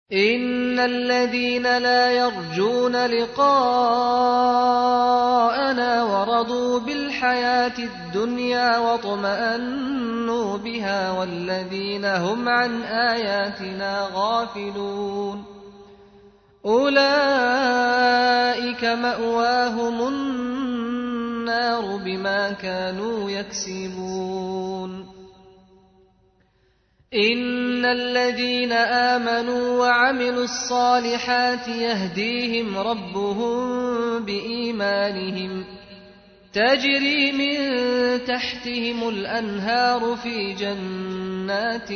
إن الذين لا يرجون لقاءنا ورضوا بالحياة الدنيا واطمأنوا بها والذين هم عن آياتنا غافلون أولئك مأواهم النار بما كانوا يكسبون إن الذين آمنوا وعملوا الصالحات يهديهم ربهم بإيمانهم تجري من تحتهم الأنهار في جنات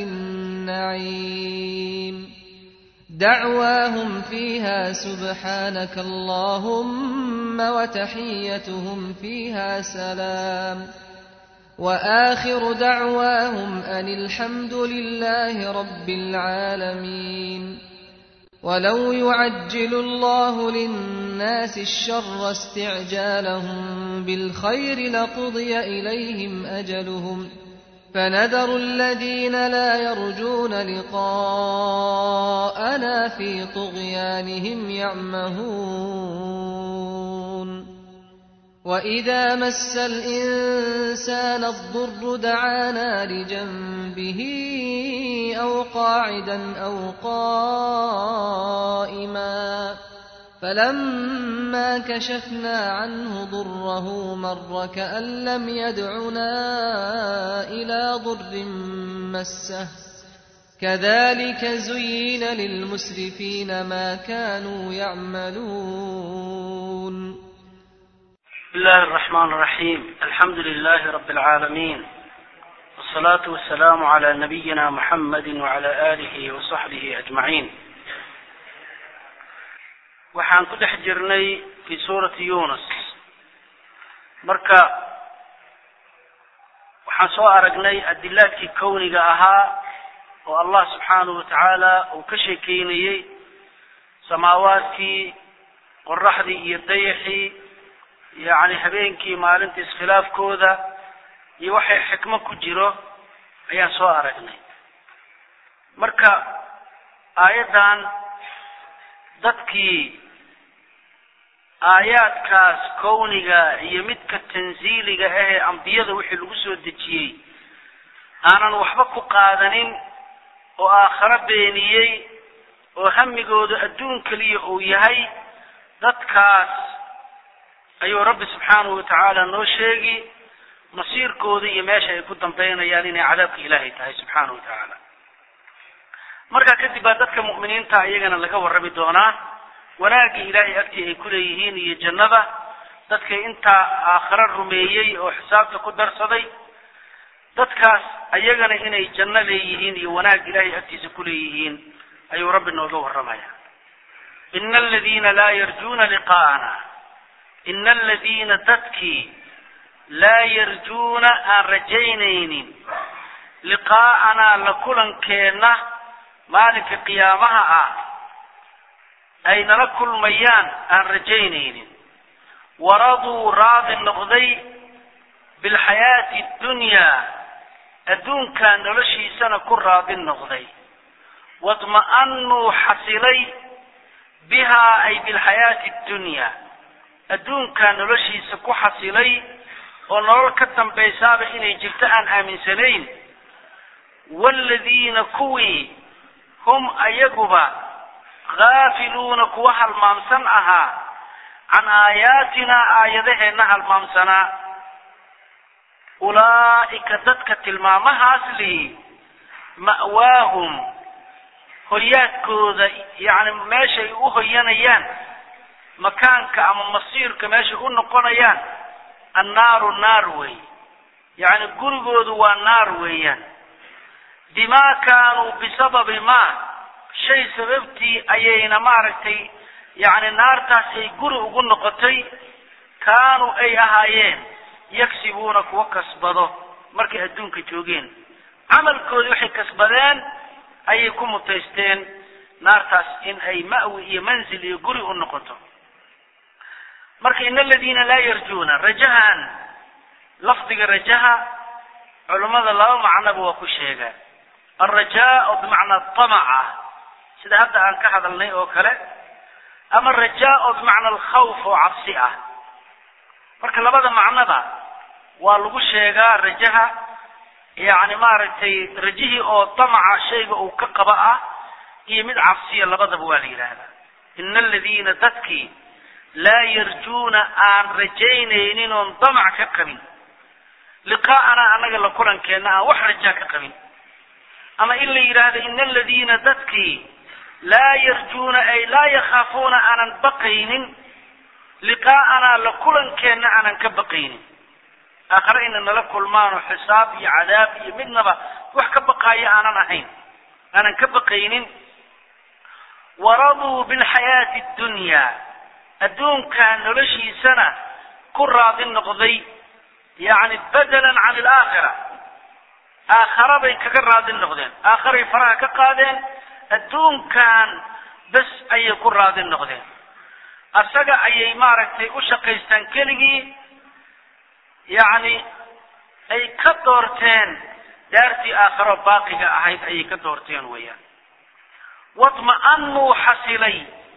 النعيم دعواهم فيها سبحانك اللهم وتحيتهم فيها سلام واخر دعواهم ان الحمد لله رب العالمين ولو يعجل الله للناس الشر استعجالهم بالخير لقضي اليهم اجلهم فنذر الذين لا يرجون لقاءنا في طغيانهم يعمهون واذا مس الانسان الضر دعانا لجنبه او قاعدا او قائما فلما كشفنا عنه ضره مر كان لم يدعنا الى ضر مسه كذلك زين للمسرفين ما كانوا يعملون بسم الله الرحمن الرحيم الحمد لله رب العالمين والصلاة والسلام على نبينا محمد وعلى آله وصحبه أجمعين waxaan ku dhex jirnay fi suurati yunus marka waxaan soo aragnay adilaadkii kowniga ahaa oo allah subxaanahu watacaala uu ka sheekeynayey samaawaadkii qoraxdii iyo dayaxii yacni habeenkii maalinta iskhilaafkooda iyo waxay xikmo ku jiro ayaan soo aragnay marka aayaddan dadkii aayaadkaas kowniga iyo midka tansiiliga ahee ambiyada wixii lagu soo dejiyey aanan waxba ku qaadanin oo aakharo beeniyey oo hamigoodu adduun keliya uu yahay dadkaas ayuu rabbi subxaanahu watacaala noo sheegi masiirkooda iyo meesha ay ku dambaynayaan inay cadaabka ilaahay tahay subxaanahu wa tacaala markaa kadib baa dadka mu'miniinta iyagana laga warrami doonaa wanaagii ilaahay agtii ay ku leeyihiin iyo jannada dadka intaa aakhare rumeeyey oo xisaabta ku darsaday dadkaas ayagana inay janno leeyihiin iyo wanaag ilaahay agtiisa ku leeyihiin ayuu rabbi nooga warramaya ina aladiina laa yarjuuna liqaa'ana ina aladiina dadkii laa yarjuuna aan rajaynaynin liqaa'anaa la kulankeenna maalinka qiyaamaha ah ay nala kulmayaan aan rajaynaynin waraduu raadi noqday bilxayaati addunyaa adduunkaa noloshiisana ku raadi noqday wadma'anuu xasilay bihaa ay bilxayaati addunyaa adduunkaa noloshiisa ku xasilay oo nolol ka dambaysaaba inay jirto aan aaminsanayn waaladiina kuwii hum ayaguba haafiluuna kuwa halmaamsan ahaa can aayaatinaa aayadaheenna halmaamsanaa ulaa'ika dadka tilmaamahaas lihi ma'waahum hoyaadkooda yacni meeshay u hoyanayaan makaanka ama masiirka meeshay u noqonayaan annaaru naar wey yacni gurigoodu waa naar weeyaan bimaa kaanuu bisababi maa shay sababtii ayayna maaragtay yacni naartaas ay guri ugu noqotay kaanuu ay ahaayeen yagsibuuna kuwa kasbado markay adduunka joogeen camalkoodii waxay kasbadeen ayay ku mutaysteen naartaas in ay ma'wi iyo manzil iyo guri u noqoto marka in aladiina laa yarjuuna rajahan lafdiga rajaha culummada laba macnoba waa ku sheegaan alrajaa oo bimacnaa tamaca sida hadda aan ka hadalnay oo kale ama rajaa oo bimacna alkhawf oo cabsi ah marka labada macnoba waa lagu sheegaa rajaha yani maaragtay rajihii oo damaca shayga uu ka qaba ah iyo mid cabsiya labadaba waa la yidhaahdaa ina aladiina dadkii laa yarjuuna aan rajaynaynin oon damac ka qabin liqaa'anaa annaga la kulankeenna aan wax rajaa ka qabin ama in la yidhaahdo ina aladiina dadkii laa yarjuuna ay laa yakhaafuuna aanan baqaynin liqaa'anaa la kulankeenna aanan ka baqaynin aakhare ina nala kulmaano xisaab iyo cadaab iyo midnaba wax ka baqaayo aanan ahayn aanan ka baqaynin waraduu bilxayaati ddunyaa adduunkaa noloshiisana ku raadi noqday yacni bedelan can alaakhira aakhara bay kaga raadi noqdeen aakharay faraha ka qaadeen adduunkan bes ayay ku raadi noqdeen asaga ayay maaragtay u shaqaystaan keligii yacni ay ka doorteen daartii aakharo baaqiga ahayd ayay ka doorteen weeyaan wadma'anuu xasilay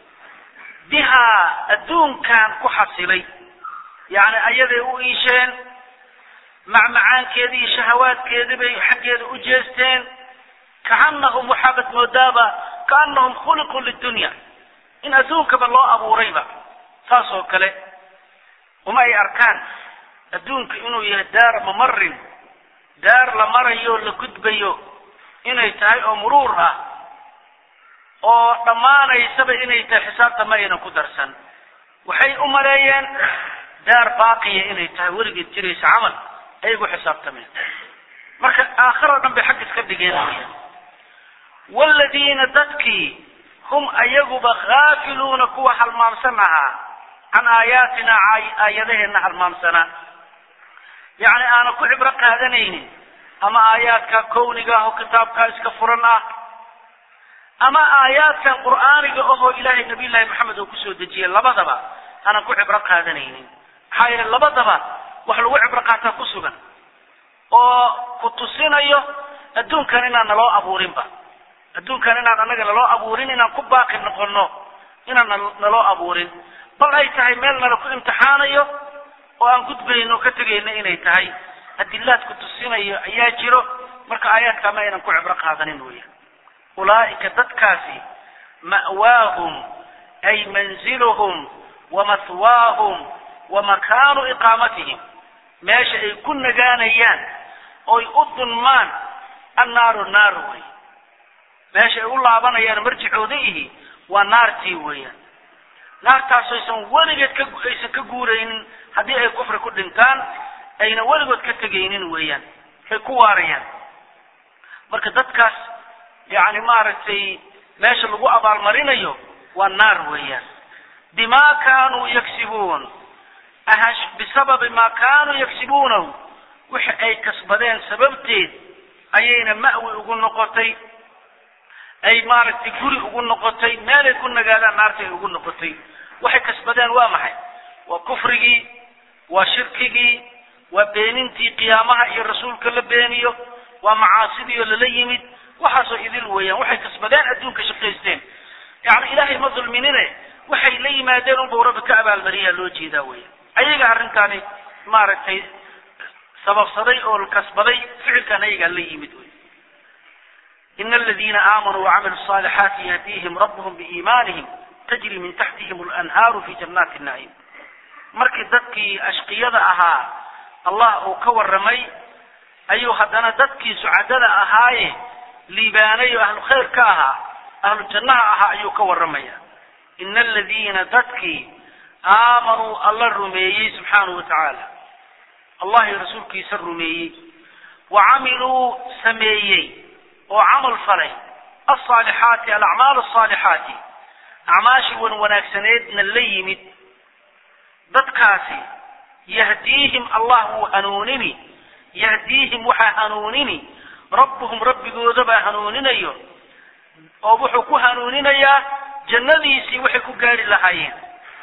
bihaa adduunkan ku xasilay yacni ayaday u iisheen macmacaankeedii iyo shahawaadkeedii bay xaggeeda u jeesteen kaanahum waxaabad moodaaba kaanahum khuliquu lidunya in adduunkaba loo abuurayba saas oo kale uma ay arkaan adduunka inuu yahay daar mamarin daar la marayo la gudbayo inay tahay oo muruur ah oo dhammaanaysaba inay tahay xisaabta ma aynan ku darsan waxay u maleeyeen daar baaqiya inay tahay weligeed jiraysa camal ayagu xisaabtameen marka aakhiro dhan bay xag iska dhigeen waaladiina dadkii hum ayaguba khaafiluuna kuwa halmaamsan ahaa can aayaatina aayadaheenna halmaamsanaa yacni aanan ku cibro qaadanaynin ama aayaadka kowniga ah oo kitaabkaa iska furan ah ama aayaadkan qur'aaniga ahoo ilaahay nabiyullaahi maxamed oo kusoo dejiyey labadaba aanan ku cibro qaadanaynin maxaa yeele labadaba wax lagu cibro qaataa ku sugan oo ku tusinayo adduunkan inaan naloo abuurinba adduunkan inaan annaga naloo abuurin inaan ku baaqi noqono inaan naloo abuurin bal ay tahay meel nala ku imtixaanayo oo aan gudbayno ka tegayno inay tahay adilaad ku tusinayo ayaa jiro marka aayaadkaa ma aynan ku cibro qaadanin weya ulaa'ika dadkaasi ma'waahum ay manziluhum wa mahwaahum wa makaanu iqaamatihim meesha ay ku nagaanayaan oy u dunmaan annaaru naaru wey meesha ay u laabanayaan marjicooda ihi waa naartii weeyaan naartaasaysan weligeed ka aysan ka guuraynin haddii ay kufri ku dhintaan ayna weligood ka tegaynin weeyaan ay ku waarayaan marka dadkaas yacni maaragtay meesha lagu abaalmarinayo waa naar weeyaan bimaa kaanuu yagsibuun ahash bisababi maa kaanuu yagsibuunahu wixi ay kasbadeen sababteed ayayna ma'wi ugu noqotay ay maaragtay guri ugu noqotay meelay ku nagaadaan naarta ay ugu noqotay waxay kasbadeen waa maxay waa kufrigii waa shirkigii waa beenintii qiyaamaha iyo rasuulka la beeniyo waa macaasidii oo lala yimid waxaasoo idil weeyaan waxay kasbadeen adduunka shaqaysteen yacni ilaahay ma dulminine waxay la yimaadeen unbau rabbi ka abaalmariyaa loo jeedaa weya ayaga arrintaani maaragtay sababsaday oo kasbaday ficilkan ayagaa la yimid wey ina aladiina aamanuu wacamilu الصaalixaati yahdihim rabbuhum biiimaanihim tajri min taxtihim اlanhaaru fi jannaati الnaciim markii dadkii ashqiyada ahaa allah uu ka warramay ayuu haddana dadkii sucadada ahaaye liibaanay oo ahlu khayr ka ahaa ahlu jannaha ahaa ayuu ka warramaya ina aladiina dadkii aamanuu alla rumeeyey subxaanahu wa tacaala allah iyo rasuulkiisa rumeeyey wa camiluu sameeyey oo camal falay alsaalixaati alacmaal asaalixaati acmaashii wan wanaagsaneedna la yimid dadkaasi yahdiihim allah wuu hanuunini yahdiihim waxaa hanuunini rabbuhum rabbigooda baa hanuuninayo oo wuxuu ku hanuuninayaa jannadiisii waxay ku gaari lahaayeen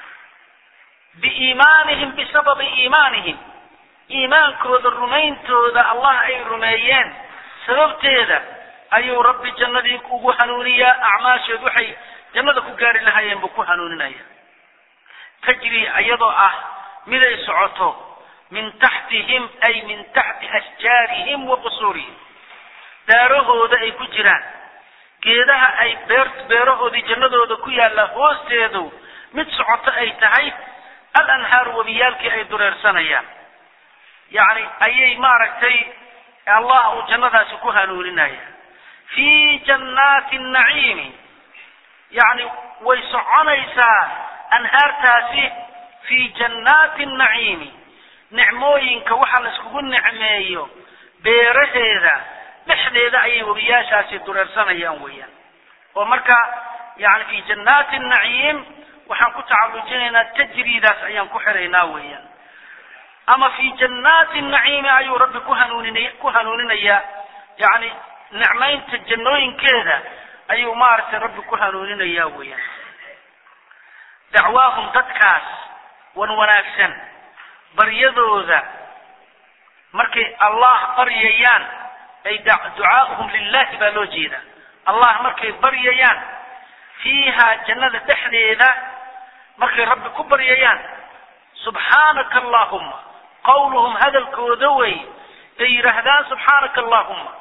biiimaanihim bisababi iimaanihim iimaankooda rumayntooda allah ay rumeeyeen sababteeda ayuu rabbi jannadii ugu hanuuniyaa acmaasheed waxay jannada ku gaari lahaayeen buu ku hanuuninaya tajri iyadoo ah miday socoto min taxtihim ay min taxti ashjaarihim wa qusuurihim daarahooda ay ku jiraan geedaha ay beer beerahoodii jannadooda ku yaalla hoosteedu mid socoto ay tahay al anhaaru webiyaalkii ay dureersanayaan yacni ayay maaragtay allah uu jannadaasi ku hanuuninaya fii jannaati naciimi yacni way soconaysaa anhaartaasi fii jannaati naciimi nicmooyinka waxa la iskugu nicmeeyo beeraheeda dhexdeeda ayay webiyaashaasi dureersanayaan weeyaan oo marka yani fi jannaati naciim waxaan ku tacalujinaynaa tajriidaas ayaan ku xiraynaa weeyaan ama fi jannaati naciimi ayuu rabbi ku hanuuninay ku hanuuninayaa yani nicmaynta jannooyinkeeda ayuu maaragtay rabbi ku hanuuninayaa weeyaan dacwaahum dadkaas wan wanaagsan baryadooda markay allah baryayaan ay ducaa'uhum lilahi baa loo jeeda allah markay baryayaan fiiha jannada dhexdeeda markay rabbi ku baryayaan subxaanaka allahuma qawluhum hadalkooda wey ay yidhaahdaan subxaanaka allahuma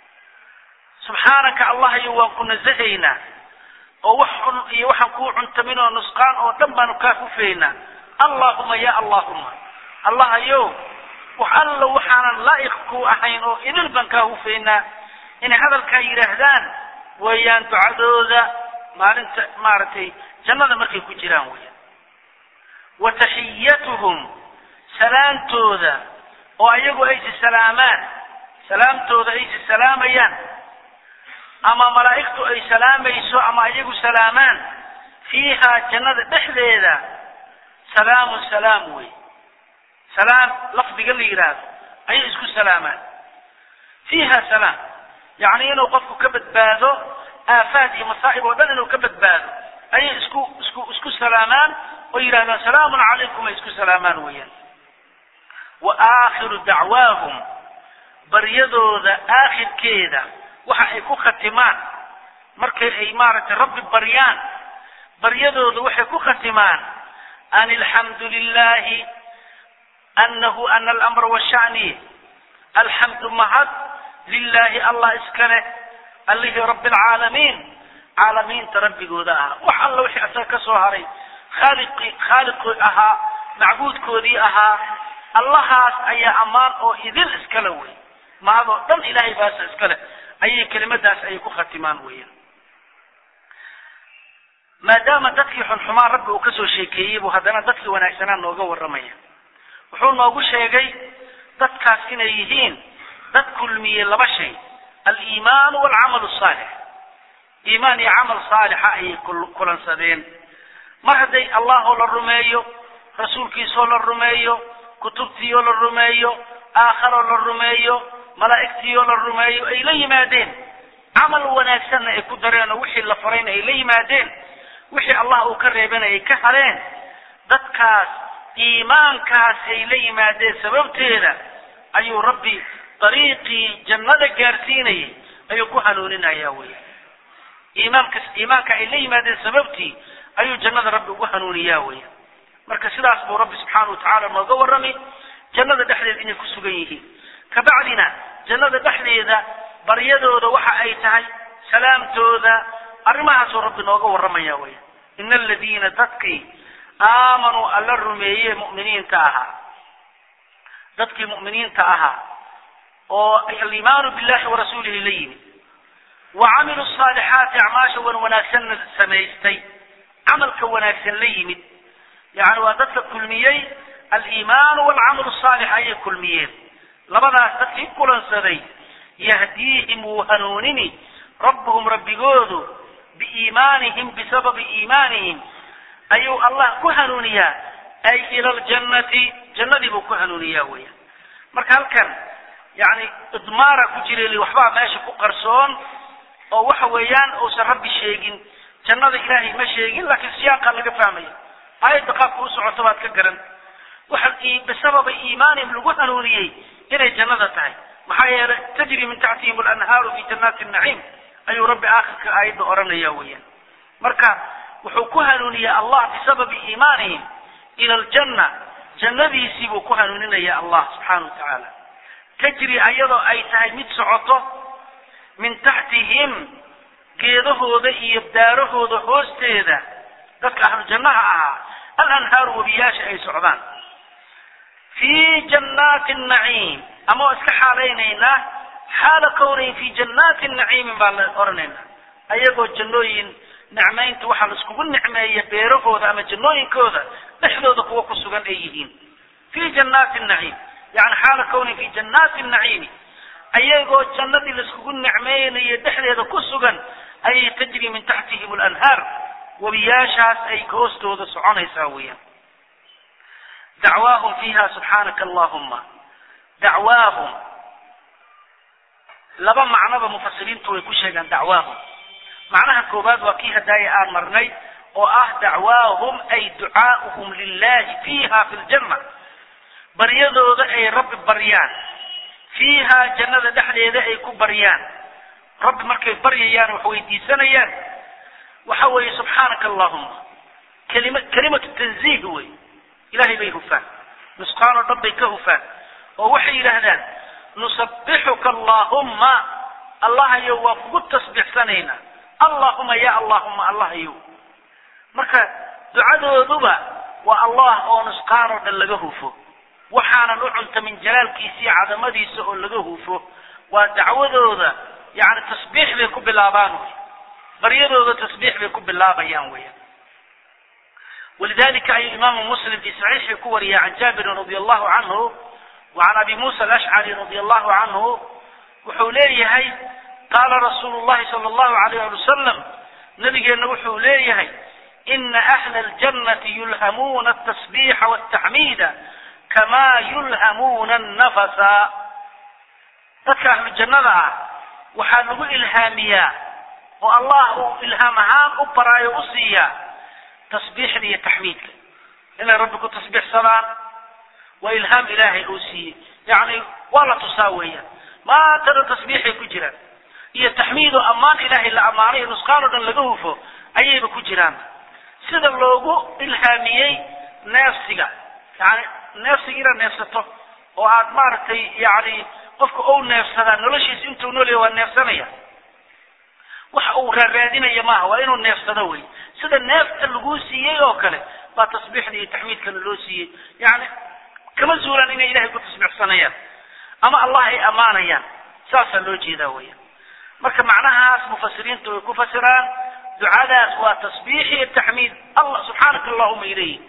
subxaanaka allah iyo waan ku nasahaynaa oo wax xun iyo waxaan kuu cuntamin oo nusqaan oo dhan baanu kaa hufeynaa allahuma ya allahuma allah ayow wax alla waxaanan laa'iq ku ahayn oo idil baan kaa hufeynaa inay hadalkaa yidhaahdaan weeyaan ducadooda maalinta maaragtay jannada markay ku jiraan weeyaan wa taxiyatuhum salaamtooda oo ayagu aysi salaamaan salaamtooda aysi salaamayaan ama malaa'igtu ay salaamayso ama ayagu salaamaan fiiha jannada dhexdeeda salaamun salaam wey salaam lafdiga la yidhaahdo ayay isku salaamaan fiiha salaam yacni inuu qofku ka badbaado aafaad iyo masaa'ib oo dhan inuu ka badbaado ayay isku isku isku salaamaan oo yidhahdaan salaamun calaykum ay isku salaamaan weeyaan wa aakhiru dacwaahum baryadooda aakhirkeeda waxa ay ku khatimaan markay ay maaragtay rabbi baryaan baryadooda waxay ku khatimaan an alxamdu lilahi anahu ana alamra washani alxamdu mahad lilahi allah iska leh allihii rabbi alcaalamiin caalamiinta rabbigooda ahaa wax alla wixii asaga ka soo haray khaaliqii khaaliqii ahaa macbuudkoodii ahaa allahaas ayaa ammaan oo idil iskale wey mahadoo dhan ilahay baasa iska leh ayay kelimadaas ayay ku khatimaan weeyaan maadaama dadkii xunxumaan rabbi uu kasoo sheekeeyey buu haddana dadkii wanaagsanaa nooga warramaya wuxuu noogu sheegay dadkaas inay yihiin dad kulmiyey laba shay aliimaanu waalcamalu asaalix iimaan iyo camal saalixa ayay kulansadeen mar hadday allahoo la rumeeyo rasuulkiisoo la rumeeyo kutubtiioo la rumeeyo aakharoo la rumeeyo malaa'igtiioo la rumeeyo ay la yimaadeen camal wanaagsanna ay ku dareen oo wixii la farayna ay la yimaadeen wixii allah uu ka reebana ay ka haleen dadkaas iimaankaas ay la yimaadeen sababteeda ayuu rabbi dariiqii jannada gaarsiinayay ayuu ku hanuuninaya wey iimaankas iimaanka ay la yimaadeen sababtii ayuu jannada rabbi ugu hanuuniyaa wey marka sidaas buu rabbi subxaana watacaala nooga warramay jannada dhexdeeda inay ku sugan yihiin kabacdina jannada dhexdeeda baryadooda waxa ay tahay salaamtooda arrimahaasuu rabbi nooga warramaya wey ina aladiina dadkii aamanuu alla rumeeye mu'miniinta ahaa dadkii mu'miniinta ahaa oo aliimaanu billahi warasuulihi la yimid wa camiluu saalixaati acmaasha wan wanaagsanna samaystay camalka wanaagsan la yimid yani waa dadka kulmiyey aliimaanu waalcamalu saalix ayay kulmiyeen labadaas dadkii kulansaday yahdiihim wuu hanuunini rabbuhum rabbigoodu biiimaanihim bisababi iimaanihim ayuu allah ku hanuuniyaa ay ila aljannati jannadii buu ku hanuuniyaa weya marka halkan yani idmaara ku jira waxbaa meesha ku qarsoon oo waxa weeyaan uusan rabbi sheegin jannada ilaahay ma sheegin laakiin siyaaqa laga fahmaya aayadda qaabka u socoto baad ka garan waxa bisababi iimaanihim lagu hanuuniyey inay jannada tahay maxaa yeelay tajri min taxtihim alanhaaru fi jannaati naciim ayuu rabbi aakhirka aayadda odhanaya weeyaan marka wuxuu ku hanuuniyey allah bisababi iimaanihim ila aljanna jannadiisii buu ku hanuuninaya allah subxaana wa tacaala tajri ayadoo ay tahay mid socoto min taxtihim geedahooda iyo daarahooda hoosteeda dadka ahlu jannaha ahaa alanhaaru webiyaasha ay socdaan fii jannaati naciim ama waa iska xaalaynaynaa xaala kownayn fi jannaati naciimin baan la odhanaynaa ayagoo jannooyin nicmaynta waxaa la iskugu nicmeeya beerahooda ama jannooyinkooda dhexdooda kuwa ku sugan ay yihiin fii jannaati naciim yani xaala kownayn fi jannaati naciimi ayagoo jannadii la iskugu nicmeynayo dhexdeeda ku sugan ayay tajri min taxtihim alanhaar webiyaashaas ay hoostooda soconaysaa weeyaan dacwaahum fiiha subxaanaka allahuma dacwaahum laba macnoba mufasiriintu way ku sheegaan dacwaahum macnaha koowaad waa kii hadaaya aan marnay oo ah dacwaahum ay ducaa'uhum lilahi fiiha fi ljanna baryadooda ay rabbi baryaan fiiha jannada dhexdeeda ay ku baryaan rabbi markay baryayaan wax weydiisanayaan waxa weeye subxaanaka allahuma kelima kelimatu tanziih wey ilahay bay hufaan nusqaan oo dhan bay ka hufaan oo waxay yidhaahdaan nusabbixuka allahumma allahayow waa kugu tasbixsanaynaa allahuma ya allahuma allahayow marka ducadooduba waa allah oo nusqaan oo dhan laga hufo waxaanan u cunta min jalaalkiisa iyo cadamadiisa oo laga hufo waa dacwadooda yani tasbiix bay ku bilaabaan wy baryadooda tasbiix bay ku bilaabayaan weya walidalika ayuu imaamu muslim fi saxiixii ku wariya can jaabirin radi allahu canhu wa can abi musa alashcari radi allahu canhu wuxuu leeyahay qaala rasuulu llahi sala allahu alayh ali wasalam nabigeenna wuxuu leeyahay ina ahla aljannati yulhamuuna atasbiixa waltaxmiida kama yulhamuuna annafasa dadka ahlu jannada ah waxaa lagu ilhaamiyaa oo allah uu ilhaam ahaan u baraayo u siiyaa tasbiixda iyo taxmiidka inay rabbi ku tasbiixsadaan waa ilhaam ilaahay uu siiyey yacni waa la tusaa weeyaan maantana tasbiixay ku jiraan iyo taxmiidoo ammaan ilaahay la ammaanay nusqaan oo dhan laga hufo ayayba ku jiraan sida loogu ilhaamiyey neefsiga yani neefsiga inaad neefsato oo aad maaragtay yani qofka ou neefsadaa noloshiisa intuu noolya waa neefsanaya waxa uu raaraadinaya maaha waa inuu neefsado wey sida neefta laguu siiyey oo kale baa tasbiixda iyo taxmiidkana loo siiyey yani kama zuulaan inay ilahay ku tasbiixsanayaan ama allah ay ammaanayaan saasaa loo jeedaa weya marka macnahaas mufasiriintu way ku fasiraan ducadaas waa tasbiix iyo taxmiid allah subxaanaka allahuma ilayhi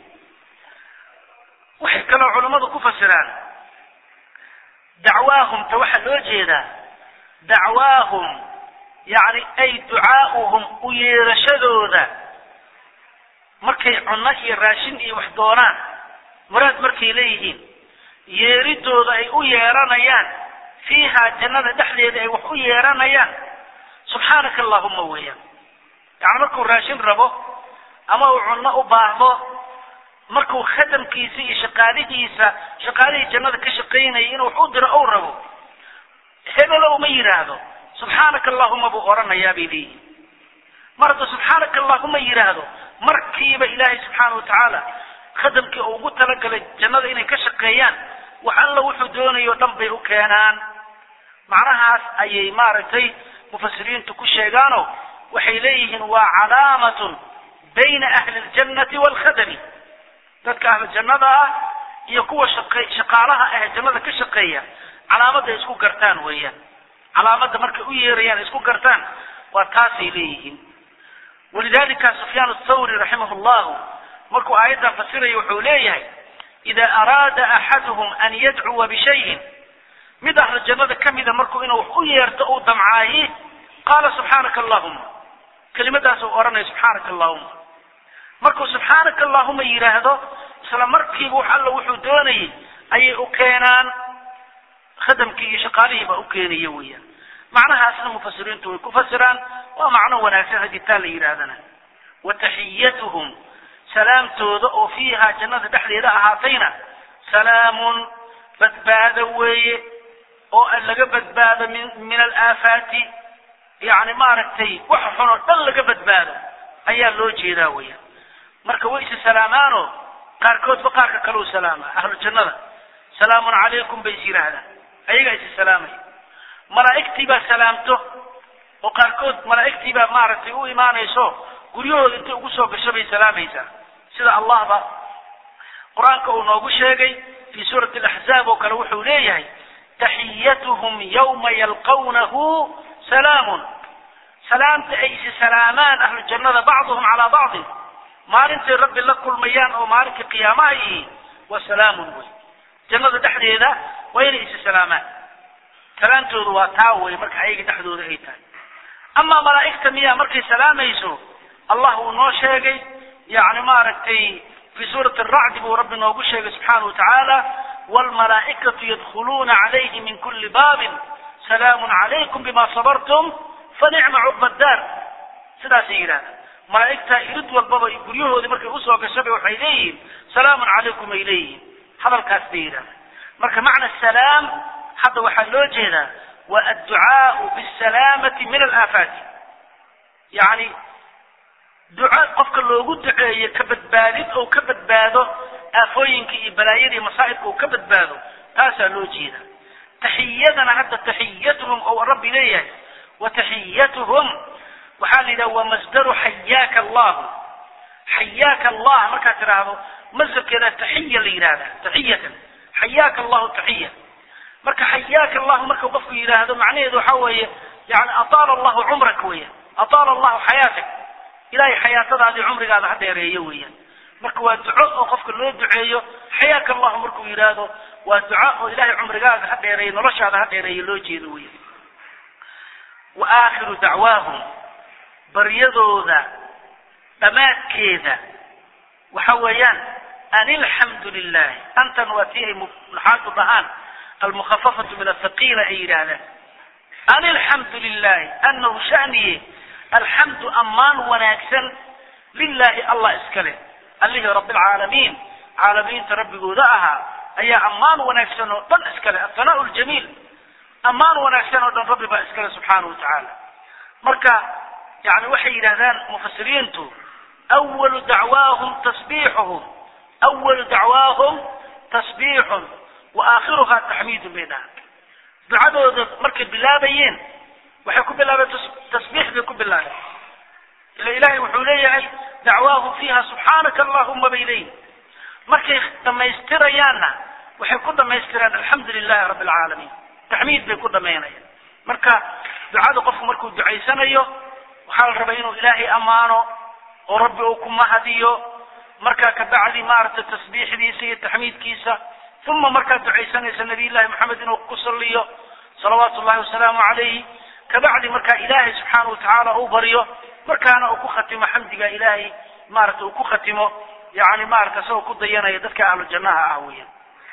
waxay kaloo culammadu ku fasiraan dacwaahum ta waxaa loo jeedaa dacwaahum yani ay ducaa'uhum u yeerashadooda markay cunno iyo raashin iyo wax doonaan muraad markay leeyihiin yeeridooda ay u yeeranayaan fiiha jannada dhexdeeda ay wax u yeeranayaan subxaanaka allahuma weeyaan yani markuu raashin rabo ama uu cunno u baahdo markuu khadamkiisa iyo shaqaalihiisa shaqaalihii jannada ka shaqaynaya inuu wax u diro ou rabo hebelow ma yidhaahdo subxaanaka allahuma buu odhanayaa bay leeyihin mar hadduu subxaanaka allahuma yidhaahdo markiiba ilaahay subxaana wa tacaala khadamkii uu ugu talagalay jannada inay ka shaqeeyaan wax alla wuxuu doonayo o dhan bay u keenaan macnahaas ayay maaragtay mufasiriintu ku sheegaano waxay leeyihiin waa calaamatun bayna ahli aljannati waalkhadami dadka ahlu jannada ah iyo kuwa shaqe shaqaalaha ah jannada ka shaqeeya calaamadda ay isku gartaan weeyaan calaamadda markay u yeerayaan isku gartaan waa taasay leeyihiin walidalika sufyaan athawri raximah llahu markuu aayaddan fasiraya wuxuu leeyahay ida araada axaduhum an yadcuwa bishayin mid ahlu jannada ka mida markuu inuu wax u yeerto uu damcaayi qaala subxaanaka allahuma kelimadaas uu odhanaya subxaanaka allahuma markuu subxaanaka allahuma yidhaahdo isla markiiba wax alla wuxuu doonayay ayay u keenaan khadamkii iyo shaqaalihii baa u keenaya weeyaan macnahaasna mufasiriintu way ku fasiraan waa macno wanaagsan haddii taa la yidhaahdana wa taxiyatuhum salaamtooda oo fiiha jannada dhexdeeda ahaatayna salaamun badbaado weeye oo laga badbaado min min alaafaati yani maaragtay wax xun oo dhan laga badbaado ayaa loo jeedaa weya marka way isa salaamaano qaarkoodba qaarka kaleu salaama ahlu jannada salaamun calaykum bay is yidhaahdaan ayagaa isa salaamaya malaa'igtii baa salaamto oo qaarkood malaa'igtii baa maaragtay u imaanayso guryahooda intay ugu soo gasho bay salaamaysaa sida allahba qur-aanka uu noogu sheegay fii suurati alaxzaab oo kale wuxuu leeyahay taxiyatuhum yawma yalqawnahu salaamun salaamta ay isi salaamaan ahlu jannada bacduhum calaa bacdin maalintay rabbi la kulmayaan oo maalinkai qiyaamaha yihiin waa salaamun wey jannada dhexdeeda waa inay isi salaamaan salaamtoodu waa taa wey marka ayaga dhexdooda ay tahay amaa malaa'igta miyaa markay salaamayso allah uu noo sheegay yani maaragtay fi suurati aracdi buu rabbi noogu sheegay subxaana wa tacaala waalmalaa'ikatu yadkhuluuna calayhi min kuli baabin salaamun calaykum bima sabartum fanicma cuqba daar sidaasay yidhahdaan malaa'igta irid walbaba guryahoodii markay usoo gashaba waxay leeyihiin salaamun calaykum ay leeyihiin hadalkaas bay yidhahdaan marka macna salaam hadda waxaa loo jeedaa wa adducaau bisalaamati min alaafaati yani duca qofka loogu duceeyo ka badbaadid ou ka badbaado aafooyinka iyo balaayada iyo masaa'ibka uu ka badbaado taasaa loo jeeda taxiyadana hadda taxiyatuhum ou rabbi leeyahay wa taxiyatuhum waxaa la yidhaha waa masdaru xayaaka allahu xayaaka allah markaad tidhaahdo masdarkeeda taxiya la yidhahda taxiyatan xayaaka allahu taxiya marka xayaaka allahu marka qofku yidhaahdo macnaheedu waxa weeye yani ataala allahu cumrak weeyaan ataala allahu xayaatak ilahay xayaatadaadii cumrigaada ha dheereeyo weeyaan marka waa duco oo qofka loo duceeyo xayaaka allahu markuu yidhaahdo waa duco oo ilahay cumrigaaga ha dheereeyo noloshaada ha dheereeyo loo jeedo weeyaan wa aakhiru dacwaahum baryadooda dhammaadkeeda waxa weeyaan an ilxamdu lilahi antan waa tii ay naxaadu dhahaan almukhafafatu min athaqiila ay yidhaahdaan an ilxamdu lilahi anahu shaniye alxamdu ammaan wanaagsan lilahi allah iska leh allihii rabi alcaalamiin caalamiinta rabbigooda ahaa ayaa ammaan wanaagsan oo dhan iska leh athanaau ljamiil ammaan wanaagsan oo dhan rabbi baa iska leh subxaana wa tacaala marka yani waxay yidhahdaan mufasiriintu awalu dacwaahum tasbiixuhum awalu dacwaahum tasbiixun wa aakhiruhaa taxmiidun bay dhahaan ducadooda markay bilaabayeen waxay ku bilaabeen tasbiix bay ku bilaabeen ila ilahay wuxuu leeyahay dacwaahum fiiha subxaanaka allahuma bay leeyihin markay dhammaystirayaanna waxay ku dhammaystiraan alxamdu lilahi rabbi alcaalamiin taxmiid bay ku dhamaynayaan marka ducada qofku markuu ducaysanayo waxaa la rabaa inuu ilaahay ammaano oo rabbi uu ku mahadiyo markaa kabacdi maaragtay tasbiixdiisa iyo taxmiidkiisa uma markaad ducaysanaysa nabiy llahi maxamed inuu ku saliyo salawaatu llahi wasalaamu calayhi kabacdi markaa ilaahay subxaana watacaala uu baryo markaana uu ku khatimo xamdiga ilaahay maaragtay uu ku khatimo yani maarata isagoo ku dayanaya dadka ahlu jannaha ah weya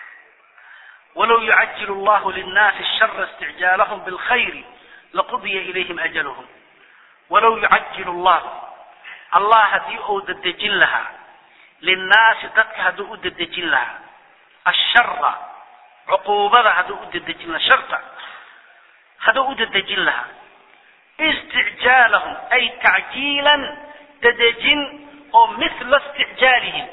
walow yucajilu allahu linnaasi shara isticjaalahum bilkhayri laqudiya ilayhim ajaluhum walow yucajilu allah allah haddii uu dedejin lahaa linnaasi dadka hadduu u dedejin lahaa ashara cuquubada hadduu u dedejin lahaa sharta hadduu u dedejin lahaa isticjaalahum ay tacjiilan dedejin oo mithla isticjaalihim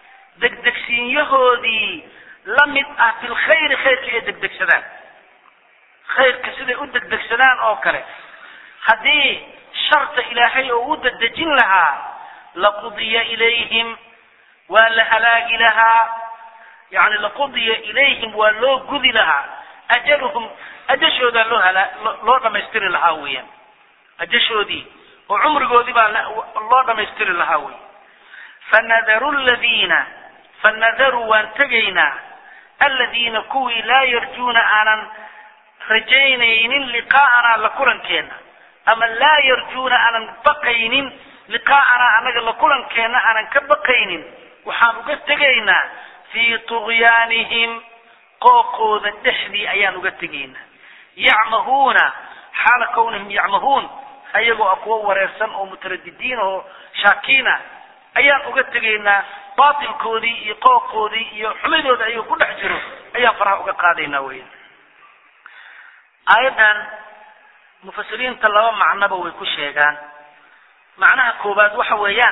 degdegsiinyahoodii la mid ah bilkhayri khayrka ay degdegsadaan khayrka siday u degdegsadaan oo kale haddii sharta ilaahay oo u dedejin lahaa laqudiya ilayhim waa la halaagi lahaa yani laqudiya ilayhim waa loo gudi lahaa ajaluhum ajashoodaa loo hala loo dhamaystiri lahaa weeyaan ajashoodii oo cumrigoodii baa loo dhamaystiri lahaa wey fanadaru ladiina fanadaru waan tegaynaa aladiina kuwii laa yarjuuna aanan rajaynaynin liqaa'anaa la kulankeenna ama laa yarjuuna aanan baqaynin liqaa'anaa annaga la kulankeenna aanan ka baqaynin waxaan uga tegaynaa fii tughyaanihim qooqooda dhexdii ayaan uga tegaynaa yacmahuuna xaala kawnihim yacmahuun ayagoo ah kuwo wareersan oo mutaradidiin oo shaakiina ayaan uga tegaynaa baatilkoodii iyo qooqoodii iyo xumidooda ayagoo ku dhex jiro ayaan faraha uga qaadaynaa weya aayaddan mufasiriinta laba macnoba way ku sheegaan macnaha koowaad waxa weeyaan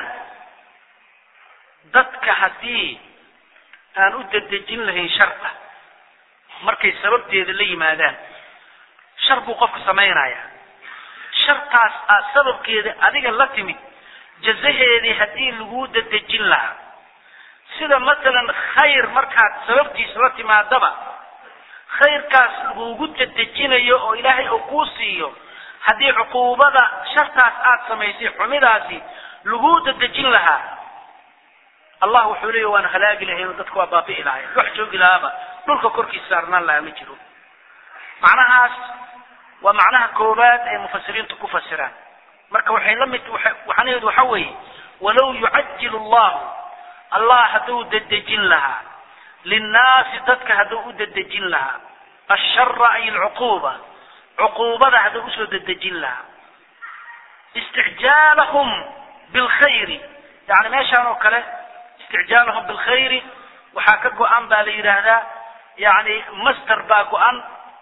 dadka haddii aan u dedejin lahayn sharta markay sababteeda la yimaadaan shar buu qofka samaynaya shartaas aad sababkeeda adiga la timid jazaheedii haddii laguu dedejin lahaa sida masalan khayr markaad sababtiisa la timaadaba khayrkaas lagugu dedejinayo oo ilaahay uu kuu siiyo haddii cuquubada shartaas aad samaysay xumidaasi laguu dedejin lahaa allah wuxuu leeya waan halaagi lahayn oo dadka waa baabi'i lahayn wax joogi lahaaba dhulka korkiisa saarnaan lahaa ma jiro macnahaas waa macnaha koowaad ee mufasiriintu ku fasiraan marka waxay la mid waxaanaheedu waxa weeye walow yucajilu allahu allah hadduu dedejin lahaa linnaasi dadka hadduu u dedejin lahaa ashara ay alcuquuba cuquubada hadduu usoo dedejin lahaa isticjaalahum bilkhayri yani meeshaan oo kale isticjaalahum bilkhayri waxaa ka go-an baa la yidhaahdaa yani master baa go-an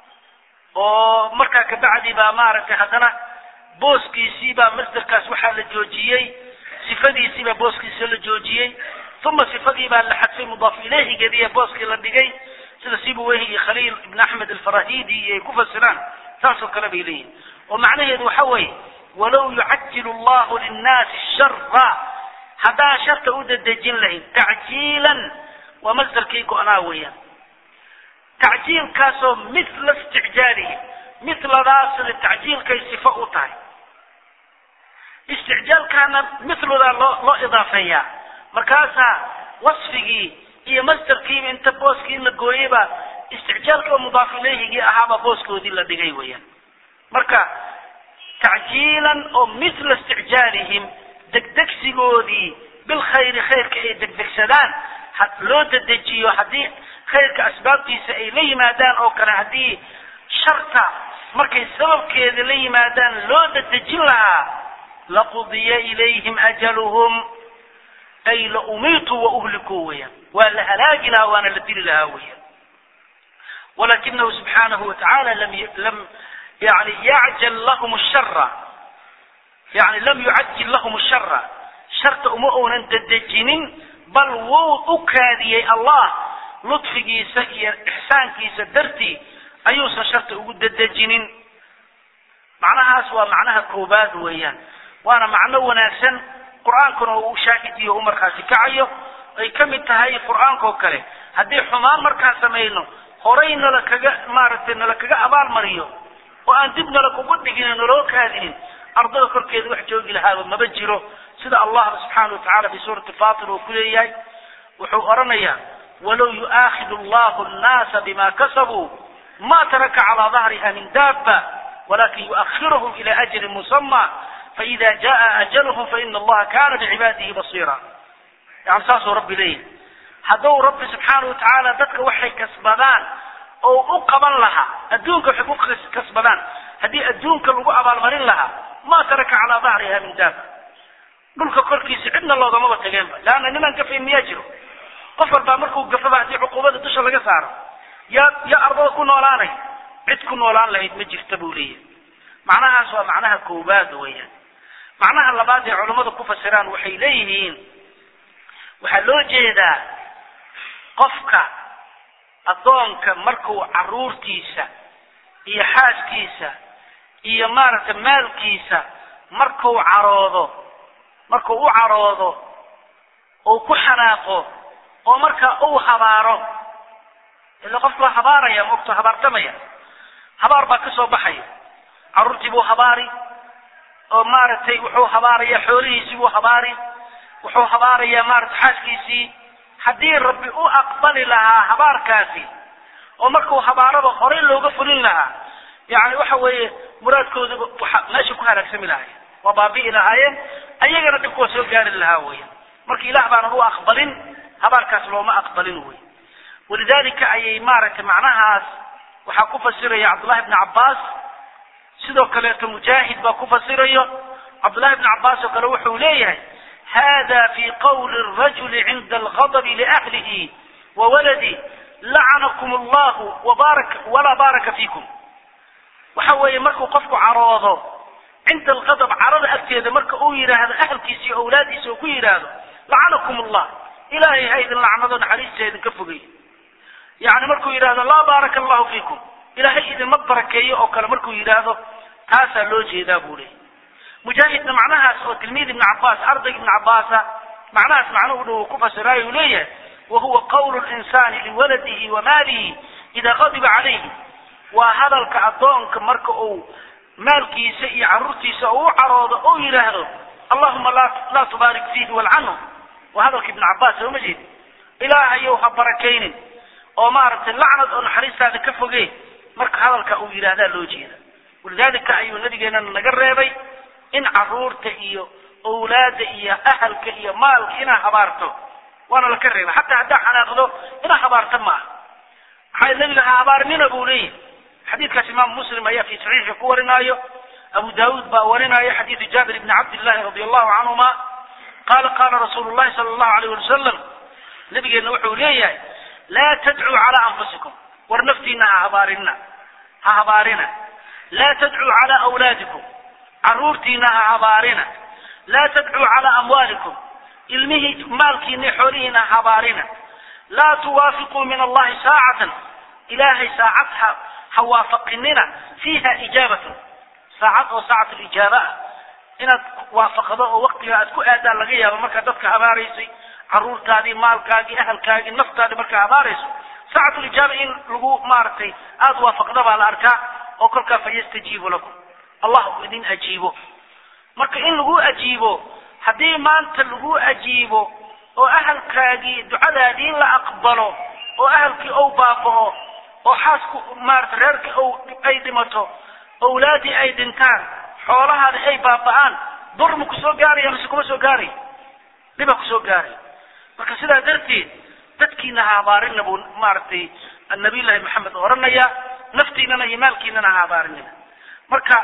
oo markaa kabacdi baa maaragtay haddana booskiisii baa masderkaas waxaa la joojiyey sifadiisii baa booskiisa la joojiyey uma sifadii baa la xadfay mudaaf ilayhigeediiya booskii la dhigay sida sibuweyhi iyo khaliil ibn axmed alfarahidi ay ku fasiraan saasoo kale bay leeyihin oo macnaheedu waxa weeye walow yucajilu allahu linnaasi shara haddaan sharta u dedejin lahayn tacjiilan waa masdarkii go-naa weeyaan tacjiilkaasoo mila isticjaalihi miladaas sida tacjiilkay sifo u tahay isticjaalkaana miludaa loo loo idaafeeyaa markaasaa wasfigii iyo masdarkiiba inta booskii la gooyeyba isticjaalkii oo mudaaf ilayhigii ahaaba booskoodii la dhigay weeyaan marka tacjiilan oo mila isticjaalihim degdegsigoodii bilkhayri khayrka ay degdegsadaan loo dedejiyo haddii khayrka asbaabtiisa ay la yimaadaan oo kale haddii sharta markay sababkeeda la yimaadaan loo dedejin lahaa laqudiya ilayhim ajaluhum ay la umiituu wa uhlikuu weeyaan waa la halaagi lahaa waana la dili lahaa weeyaan walakinahu subxaanahu watacaala lam lam yani yacjal lahum shara yani lam yucajil lahum shara sharta uma uunan dedejinin bal wuu u kaadiyey allah ludfigiisa iyo ixsaankiisa dartii ayuusan sharta ugu dedejinin macnahaas waa macnaha koobaad weeyaan waana macno wanaagsan qur-aankuna uu shaahidiyo u markaasi kacayo ay ka mid tahay qur-aanka oo kale haddii xumaan markaan samayno horay nala kaga maaragtay nala kaga abaalmariyo oo aan dib nala kugu dhigin naloo kaadinin ardada korkeeda wax joogi lahaaba maba jiro sida allahba subxaana watacala fi suurati fatir uu ku leeyahay wuxuu odhanayaa walow yu'aakidu allahu annaasa bima kasabuu ma taraka calaa dahriha min daaba walakin yu'akhiruhum ila ajalin musama faida jaa ajaluhum faina allaha kana bicibaadihi basiira yani saasuu rabbi leeyahy hadduu rabbi subxaana watacaala dadka waxay kasbadaan oo u qaban lahaa adduunka waxay ku kasbadaan haddii adduunka lagu abaalmarin lahaa ma taraka calaa dahriha min daaba dhulka korkiisa cidna loogamaba tageenba leanna niman gafayn miyaa jiro qof walbaa markuu gafaba haddii cuquubada dusha laga saaro yaa yaa ardada ku noolaanay cid ku noolaan lahayd ma jirta buu leeyahay macnahaas waa macnaha koowaad weeyaan macnaha labaad ee culammadu ku fasiraan waxay leeyihiin waxaa loo jeedaa qofka addoonka markuu caruurtiisa iyo xaaskiisa iyo maaragtay maalkiisa markuu caroodo markuu u caroodo ou ku xanaaqo oo markaa uu habaaro ila qofku waa habaaraya mogto habaartamaya habaar baa ka soo baxaya carruurtii buu habaari oo maaragtay wuxuu habaarayaa xoolihiisii buu habaari wuxuu habaarayaa maaragtay xaaskiisii haddii rabbi u aqbali lahaa habaarkaasi oo markuu habaaraba horey looga fulin lahaa yani waxa weeye muraadkooduba waxa meesha ku halaagsami lahayen waa baabi'i lahaayeen ayagana dhibku waa soo gaari lahaa weya marka ilaah baanan u aqbalin habaarkaas looma aqbalin wey walidalika ayay maaragtay macnahaas waxaa ku fasiraya cabdullahi bni cabbaas sidoo kaleeto mujaahid baa ku fasirayo cabdullahi bni cabbaas oo kale wuxuu leeyahay hada fi qawli rajuli cinda alghadabi liahlihi wawaladi lacanakum allahu wabarak walaa baaraka fiikum waxa weeye markuu qofku caroodo cinda alqadab carada agteeda marka uu yidhaahdo ahalkiisa iyo awlaadiisa uu ku yidhaahdo lacanakum allah ilaahay ha idin lacnado naxariista idinka fogey yani markuu yidhaahdo laa baaraka allahu fiikum ilaahay idinma barakeeyo oo kale markuu yidhaahdo taasaa loo jeedaa buu leeyay mujaahidna macnahaas oo tilmiid ibni cabaas ardayga ibni cabaasa macnahaas macnuhu dhow ku fasiraayo uu leeyahay wahuwa qawlu linsani liwaladihi wa maalihi idaa qadiba calayhi waa hadalka addoonka marka uu maalkiisa iyo carruurtiisa uu u caroodo ou yidhaahdo allahuma laa tubaarik fiihi walcanhu waa hadalka ibni cabaas sooma jeed ilaahayow ha barakaynin oo maaragtay lacnad oo naxariistaada ka foge marka hadalka uu yidhaahdaa loo jeeda walidaalika ayuu nabigeenana naga reebay in caruurta iyo awlaada iyo ahalka iyo maalka inaa habaarto waana laka reebay xataa haddaa xanaaqdo inaa habaarta maaha maxaa nabiga ha habaarinina buu leeyahy xadiidkaas imaamu muslim ayaa fi saxiixi ku warinaayo abu daawuud baa warinaayo xadiidu jaabir ibni cabdillahi radi allahu canhuma qaala qaala rasuulu llahi sala allahu alayh wali wasalam nabigeenna wuxuu leeyahay laa tadcuu calaa anfusikum war naftiina ha habaarinina ha habaarina laa tadcuu calaa awlaadikum carruurtiina ha habaarina laa tadcuu calaa amwaalikum ilmihii maalkiina xoolihiina ha habaarina laa tuwaafiquu min allahi saacatan ilaahay saacad ha ha waafaqinina fiiha ijaabatan saacad oo saacat lijaaba ah inaad waafaqdo oo waktiga aad ku aadaan laga yaabo markaad dadka habaaraysay carruurtaadii maalkaagii ahalkaagii naftaadii markaa habaarayso saacatu lijaaba in lagu maaragtay aada waafaqda baa la arkaa oo kolkaa fa yastajiibu lakum allah uu idin ajiibo marka in lagu ajiibo haddii maanta lagu ajiibo oo ahalkaagii ducadaadii la aqbalo oo ahalkii ou baaba'o oo xaasku maarata reerkii ou ay dhimato awlaadii ay dhintaan xoolahaadi ay baaba'aan dur ma kusoo gaaraya mise kuma soo gaaraya dhibaa kusoo gaaraya marka sidaa darteed dadkiina ha habaarinna buu maaragtay nabiyullaahi maxamed oranaya naftiinana iyo maalkiinana ha habaarinina marka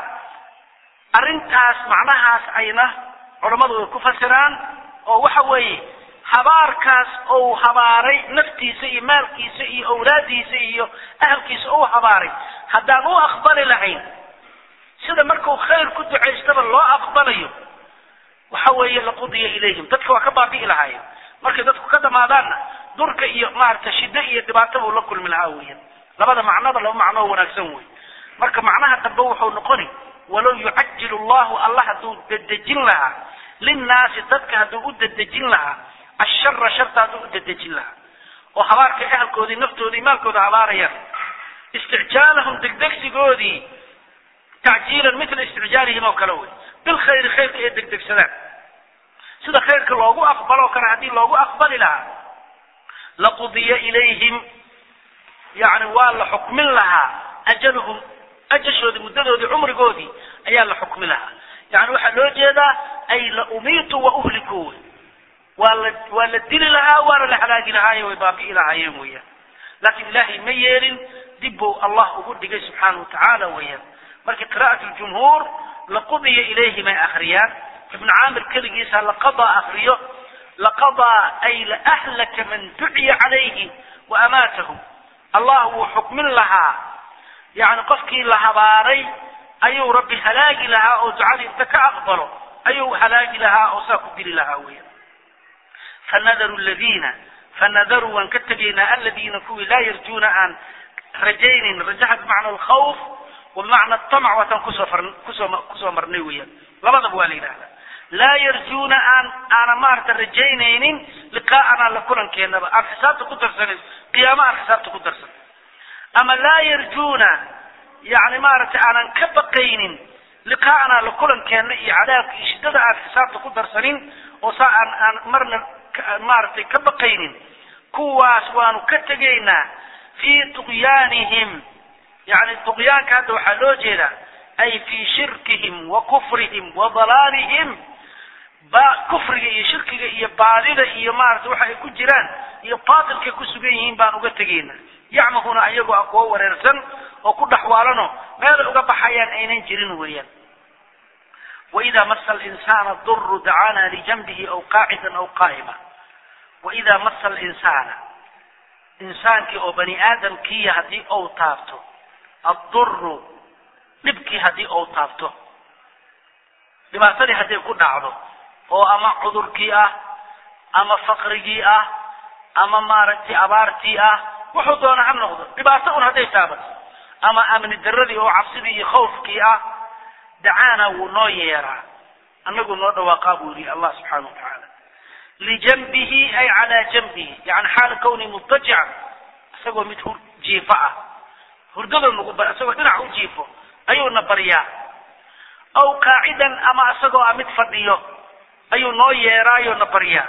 arrintaas macnahaas ayna culammadu ay ku fasiraan oo waxa weeye habaarkaas ou habaaray naftiisa iyo maalkiisa iyo awlaadiisa iyo ahalkiisa ou habaaray haddaan u aqbali lahayn sida markuu khayr ku ducaystaba loo aqbalayo waxa weeye laqudiya ilayhim dadka waa ka baabi'i lahaayeen markay dadku ka dhamaadaanna durka iyo maarata shiddo iyo dhibaato buu la kulmi lahaa weeyaan labada macnoba laba macnoo wanaagsan wey marka macnaha dambe wuxuu noqoni walow yucajilu llahu allah hadduu dedejin lahaa linnaasi dadka hadduu u dedejin lahaa ashara sharta hadduu u dedejin lahaa oo habaarka ahalkoodii naftoodii maalkooda habaarayaan isticjaalahum degdegsigoodii tacjiilan mila isticjaalihim oo kale wey bilkhayri khayrka ee degdegsadaan sida khayrka loogu aqbalo kale haddii loogu aqbali lahaa laqudiya ilayhim yani waa la xukmin lahaa ajaluhum ajashoodii muddadoodii cumrigoodii ayaa la xukmi lahaa yani waxaa loo jeedaa ay la umiitu wa uhliku wey waa la waa la dili lahaa waana la halaagi lahaaye way baabi'i lahaayeen weeyaan laakiin ilaahay ma yeelin dib buu allah ugu dhigay subxaana wa tacaala weeyaan marka qira'at ljumhuur laqudiya ilayhim ay akhriyaan ibnu caamir keligiisa laqadaa akriyo laqadaa ay laahlaka man duciya calayhi wa amaatahu allah wuu xukmin lahaa yani qofkii la habaaray ayuu rabbi halaagi lahaa oo ducadii inta ka aqbalo ayuu halaagi lahaa oo saa ku dili lahaa weeyaan fanadaru ladiina fanadaru waan ka tegaynaa aladiina kuwii laa yarjuuna aan rajaynin rajaha bimacna alkhawf wa bimacna atamc waataan kusoo far kusoo kusoo marnay weeyaan labadaba waa la yidhahdaa laa yarjuuna aan aanan maarata rajaynaynin liqaa'anaa la kulankeenaba aan xisaabta ku darsanin qiyaama aan xisaabta ku darsan ama laa yarjuuna yani maaragtay aanan ka baqaynin liqaa'anaa la kulankeenna iyo cadaabka iyo shiddada aan xisaabta ku darsanin oo saa aan aan marna maaragtay ka baqaynin kuwaas waanu ka tegaynaa fii tuqyaanihim yani tuqyaanka hadda waxaa loo jeedaa ay fii shirkihim wa kufrihim wa dalaalihim ba kufriga iyo shirkiga iyo baadida iyo maarata waxa ay ku jiraan iyo baatilkay ku sugan yihiin baan uga tegayna yacmahuna ayagoo a kuwo wareersan oo ku dhaxwaalano meelay uga baxayaan aynan jirin weeyaan waida masa alinsana duru dacaana lijanbihi aw qaacidan aw qaa'ima waida masa alinsaana insaankii oo bani aadamkiiya haddii ou taabto adduru dhibkii haddii uu taabto dhibaatadii hadday ku dhacdo oo ama cudurkii ah ama faqrigii ah ama maaragtay abaartii ah wuxuu doona ha noqdo dhibaato un hadday taabato ama amni daradii oo cabsidii iyo khawfkii ah dacaana wuu noo yeeraa annagu noo dhawaaqaa buu yihi allah subxaana wa tacaala lijanbihi ay calaa janbihi yani xaala kawni mutajican isagoo mid hur jiifo ah hurdadoo nagu bar isagoo dhinac u jiifo ayuuna baryaa aw qaacidan ama isagoo ah mid fadhiyo ayuu noo yeeraayo na baryaa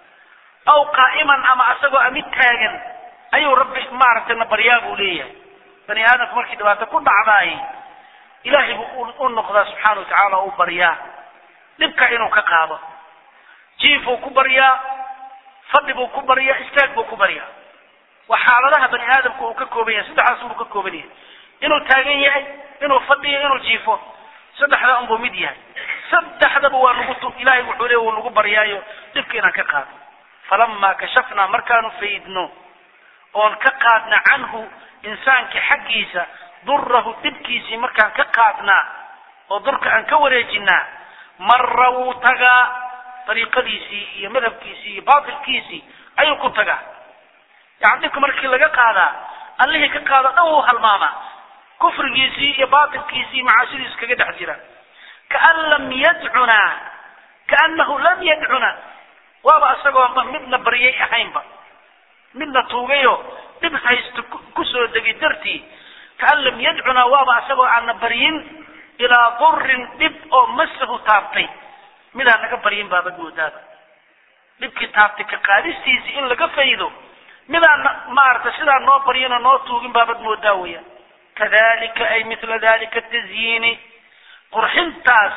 aw qaa'iman ama isagoo ah mid taagan ayuu rabbi maaragtay na baryaa buu leeyahay bani aadamku markii dhibaato ku dhacdaay ilaahay buu u noqdaa subxaana wa tacaala oo u baryaa dhibka inuu ka qaado jiifuu ku baryaa fadhi buu ku baryaa istaag buu ku baryaa waa xaaladaha bani aadamku uu ka kooban yahay saddexdaas unbuu ka kooban yahay inuu taagan yahay inuu fadhiyo inuu jiifo saddexda unbuu mid yahay saddexdaba waa nagu ilaahay wuxuu leey wuu nagu baryaayo dhibka inaan ka qaadno falamaa kashafnaa markaanu faydno oon ka qaadna canhu insaanka xaggiisa durahu dhibkiisii markaan ka qaadnaa oo durka aan ka wareejinaa marra wuu tagaa dariiqadiisii iyo madhabkiisii iyo baatilkiisii ayuu ku tagaa yani dhibka markii laga qaadaa allihii ka qaado dhan wuu halmaamaa kufrigiisii iyo baatilkiisii macaasidiisu kaga dhex jira kaan lam yadcunaa kaanahu lam yadcuna waaba isagoo midna baryay ahaynba midna tuugayo dhib haysto kusoo degay dartii kaan lam yadcunaa waaba isagoo aana baryin ilaa durin dhib oo masahu taabtay midaan naga baryin baabad moodaaba dhibkii taabtay ka qaadistiisii in laga faydo midaan maaragtay sidaa noo baryinoo noo tuugin baabad moodaa weya kadalika ay mila dalika tazyiini qurxintaas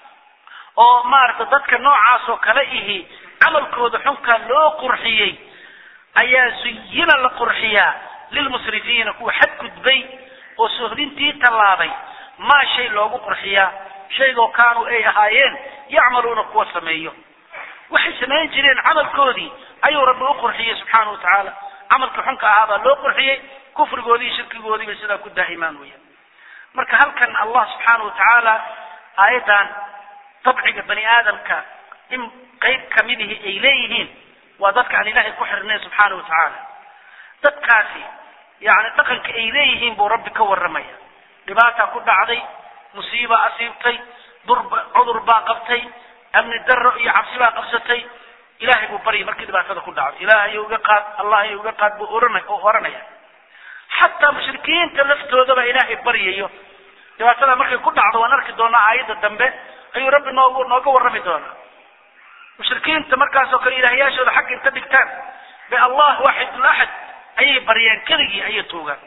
oo maaragtay dadka noocaas oo kale ihi camalkooda xunkaa loo qurxiyey ayaa zuyina la qurxiyaa lilmusrifiina kuwa xadgudbay oo sohdintii tallaabay maa shay loogu qurxiyaa shaygoo kaanuu ay ahaayeen yacmaluuna kuwa sameeyo waxay samayn jireen camalkoodii ayuu rabbi u qurxiyey subxaana wa tacaala camalkii xunka ahaabaa loo qurxiyey kufrigoodii iyo shirkigoodii bay sidaa ku daa'imaan weeyaan marka halkan allah subxaana wa tacaala aayaddan dabciga bani aadamka in qayb kamidihi ay leeyihiin waa dadka aan ilaahay ku xirnayn subxaana wa tacaala dadkaasi yani dhaqanka ay leeyihiin buu rabbi ka warramaya dhibaataa ku dhacday musiiba asiibtay durba cudur baa qabtay amni daro iyo cabsi baa qabsatay ilaahay buu baryay markii dhibaatada ku dhacdo ilaahay iga qaad allah iga qaad buu orana oo oranaya xataa mushrikiinta laftoodaba ilaahay baryayo dhibaatada markay ku dhacdo waan arki doonaa aayadda dambe ayuu rabbi noogu nooga warrami doonaa mushrikiinta markaasoo kale ilaahyaashooda xagga inta dhigtaan bay allah waaxidul axad ayay baryeen keligii ayay tuugaan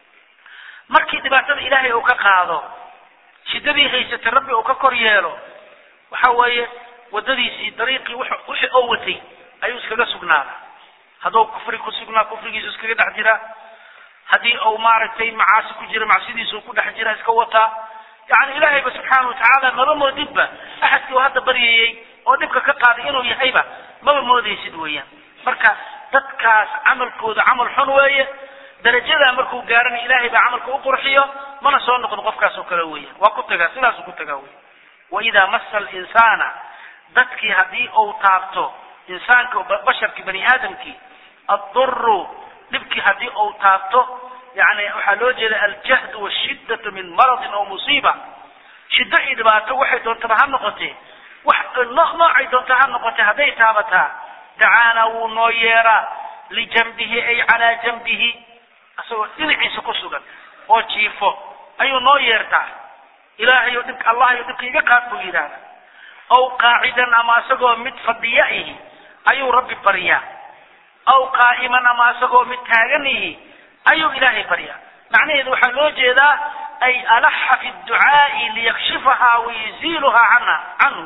markii dhibaatada ilaahay uu ka qaado shiddadii haysatay rabbi uu ka kor yeelo waxa weeye waddadiisii dariiqii wixii oo watay ayuu iskaga sugnaadaa hadduu kufri ku sugnaa kufrigiisu iskaga dhex jiraa haddii uu maaragtay macaasi ku jira macsidiisu ku dhex jira iska wataa yani ilaahayba subxaana wa tacaala maba moodidba axadkii uu hadda baryayey oo dhibka ka qaaday inuu yahayba maba moodaysid weeyaan marka dadkaas camalkooda camal xun weeye darajadaa markuu gaarana ilaahay baa camalka u qurxiyo mana soo noqdo qofkaas oo kale weeyaan waa ku tagaa sidaasuu ku tagaa weya waidaa massa alinsaana dadkii haddii uu taabto insaanka basharkii bani aadamkii adduru dhibkii haddii uu taabto yani waxaa loo jeeda aljahdu washiddatu min maradin aw musiiba shiddo iyo dhibaato waxay doontaba ha noqotee wax noocay doonta ha noqotee hadday taabataa dacaana wuu noo yeeraa lijanbihi ay calaa janbihi isagoo dhinaciisa ku sugan oo jiifo ayuu noo yeertaa ilaahayo dhibka allahayo dhibka iga qaad buu yidhaahda aw qaacidan ama isagoo mid fadhiya ihi ayuu rabbi baryaa aw qaa'iman ama isagoo mid taagan ihi ayuu ilaahay baryaa macnaheedu waxaa loo jeedaa ay alaxa fi ducaa'i liyakshifahaa wayuziiluhaa cana canhu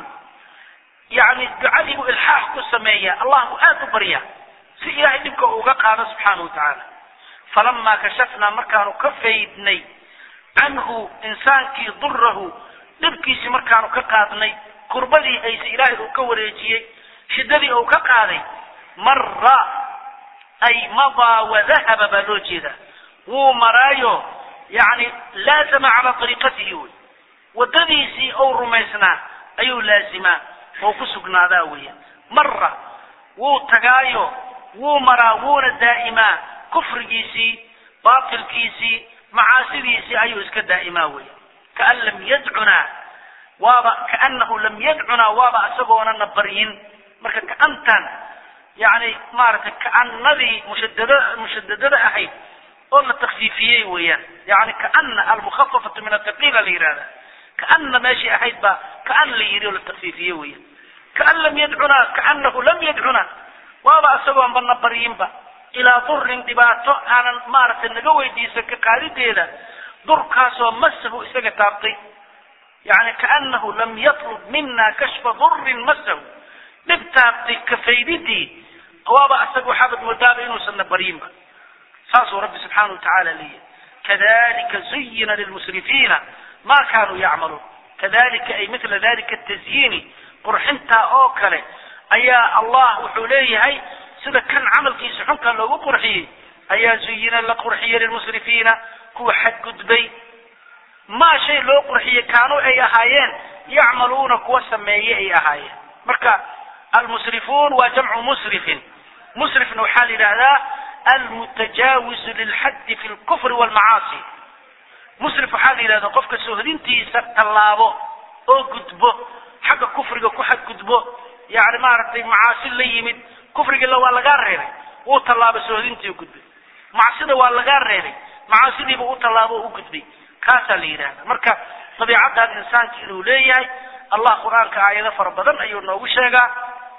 yani ducadii buu ilxaax ku sameeya allah buu aad u baryaa si ilaahay dhibka uga qaado subxaana wa tacaala falamaa kashafnaa markaanu ka faydnay canhu insaankii durahu dhibkiisii markaanu ka qaadnay kurbadii hayse ilaahay uu ka wareejiyey shiddadii uu ka qaaday marra ay madaa wadahaba baa loo jeedaa wuu maraayo yani laazama calaa ariiqatihi wey waddadiisii ou rumaysnaa ayuu laazimaa oo ku sugnaadaa weya mara wuu tagaayo wuu maraa wuuna daa'imaa kufrigiisii baatilkiisii macaasidiisii ayuu iska daa'imaa weya kaan lam yadcunaa waaba kaanahu lam yadcunaa waaba isagoonana baryin marka kaantan yani maaragtay kaanadii mushadada mushadadada ahayd oo la takfiifiyey weeyaan yani kaana almukhafafatu min athaqiila la yihahda kaana meeshii ahayd baa kaan la yidhi oo la takfiifiye weeyaan kaan lam yadcunaa kaanahu lam yadcunaa waaba isagoonba na baryinba ilaa durin dhibaato aanan maaragtay naga weydiisan ka qaadideeda durkaasoo masahu isaga taabtay yani kaanahu lam yatlub mina kashfa durin masahu dhib taabtay kafaydidii waaba isaga waxaabad moodaaba inuusan na baryinba saasuu rabbi subxaana wa tacaala leeyahy kadalika zuyina lilmusrifiina ma kanuu yacmaluun kadalika ay mila dalika tazyiini qurxintaa oo kale ayaa allah wuxuu leeyahay sida kan camalkiisa xunka loogu qurxiyey ayaa zuyina la qurxiyey lilmusrifiina kuwa xadgudbay maa shay loo qurxiyey kaanuu ay ahaayeen yacmaluuna kuwa sameeye ay ahaayeen marka almusrifuun waa jamcu musrifin musrifna waxaa la yidhahdaa almutajaawizu lilxaddi fi lkufri walmacaasi musrif waxaa la yidhahdaa qofka sohdintiisa tallaabo oo gudbo xagga kufriga ku xadgudbo yani maaragtay macaasi la yimid kufrigila waa lagaa reebay wuu tallaabo sohdintii u gudbay macsida waa lagaa reebay macaasidiiba u tallaabo u gudbay kaasaa la yidhahda marka dabiicaddan insaanka inuu leeyahay allah qur-aanka aayado fara badan ayuu noogu sheegaa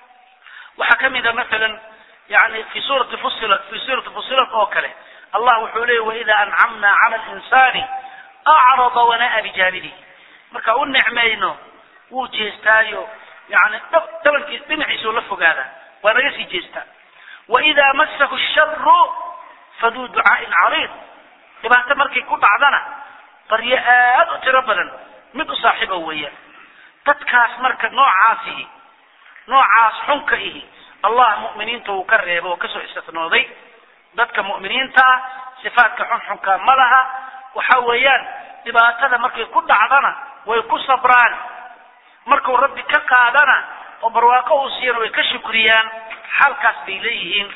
waxaa kamid a masalan yani fi suurati fusilat fi suurati fusilat oo kale allah wuxuu leeyay waida ancamna cala linsaani acrada wanaa bijaanibihi marka u nicmayno wuu jeestaayo yani dabankiis dhinaciisuu la fogaadaa waa naga sii jeestaa waidaa masahu sharu faduu ducaa'in cariid dhibaato markay ku dhacdana baryo aad u tiro badan mid u saaxiiba weeyaan dadkaas marka noocaasihi noocaas xunka ihi allah mu'miniinta uu ka reebo oo kasoo istisnooday dadka mu'miniinta ah sifaadka xunxunka ma laha waxa weeyaan dhibaatada markay ku dhacdana way ku sabraan markuu rabbi ka qaadana oo barwaaqo uu siiyana way ka shukriyaan xaalkaas bay leeyihiin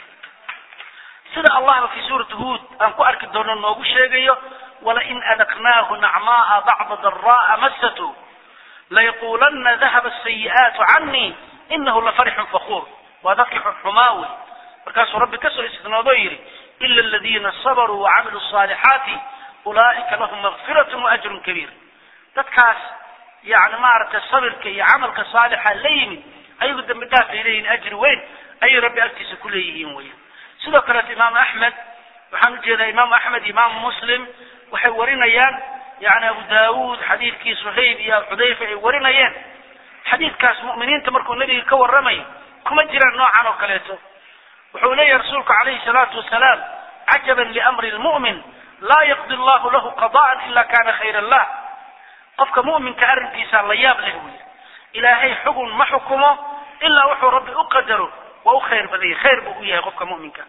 sida allahba fi suurati huod aan ku arki doono noogu sheegayo walain adaqnaahu nacmaaa bacda dara'a masatu layaqulana dahaba asayi'aatu canii inahu lafarixun fakuur waa dadkii xunxumaa wey markaasuu rabbi kasoo istinoodo yidhi ila aladiina sabaruu wacamiluu الصaalixaati ulaa'ika lahum makfirat waajrun kabiir dadkaas yani maaragtay sabirka iyo camalka saalixa la yimid ayagu dambi dhaaf ay leeyihin ajri weyn ayay rabbi agtiisa ku leeyihiin weya sidoo kaleeto imaamu axmed waxaan ujeedaa imaamu axmed imaamu muslim waxay warinayaan yani abu daawuud xadiidkii suhayb iyo xudayfa ay warinayeen xadiidkaas mu'miniinta markuu nebiga ka warramayo kuma jiraan noocan oo kaleeto wuxuu leeyahay rasuulku calayhi salaatu wasalaam cajaban liamri lmu'min laa yaqdi allahu lahu qada'an ila kana khayran lah qofka mu'minka arrinkiisa la yaab leh wey ilaahay xugun ma xukumo ilaa wuxuu rabbi u qadaro waa u khayr badanya khayr buu u yahay qofka mu'minka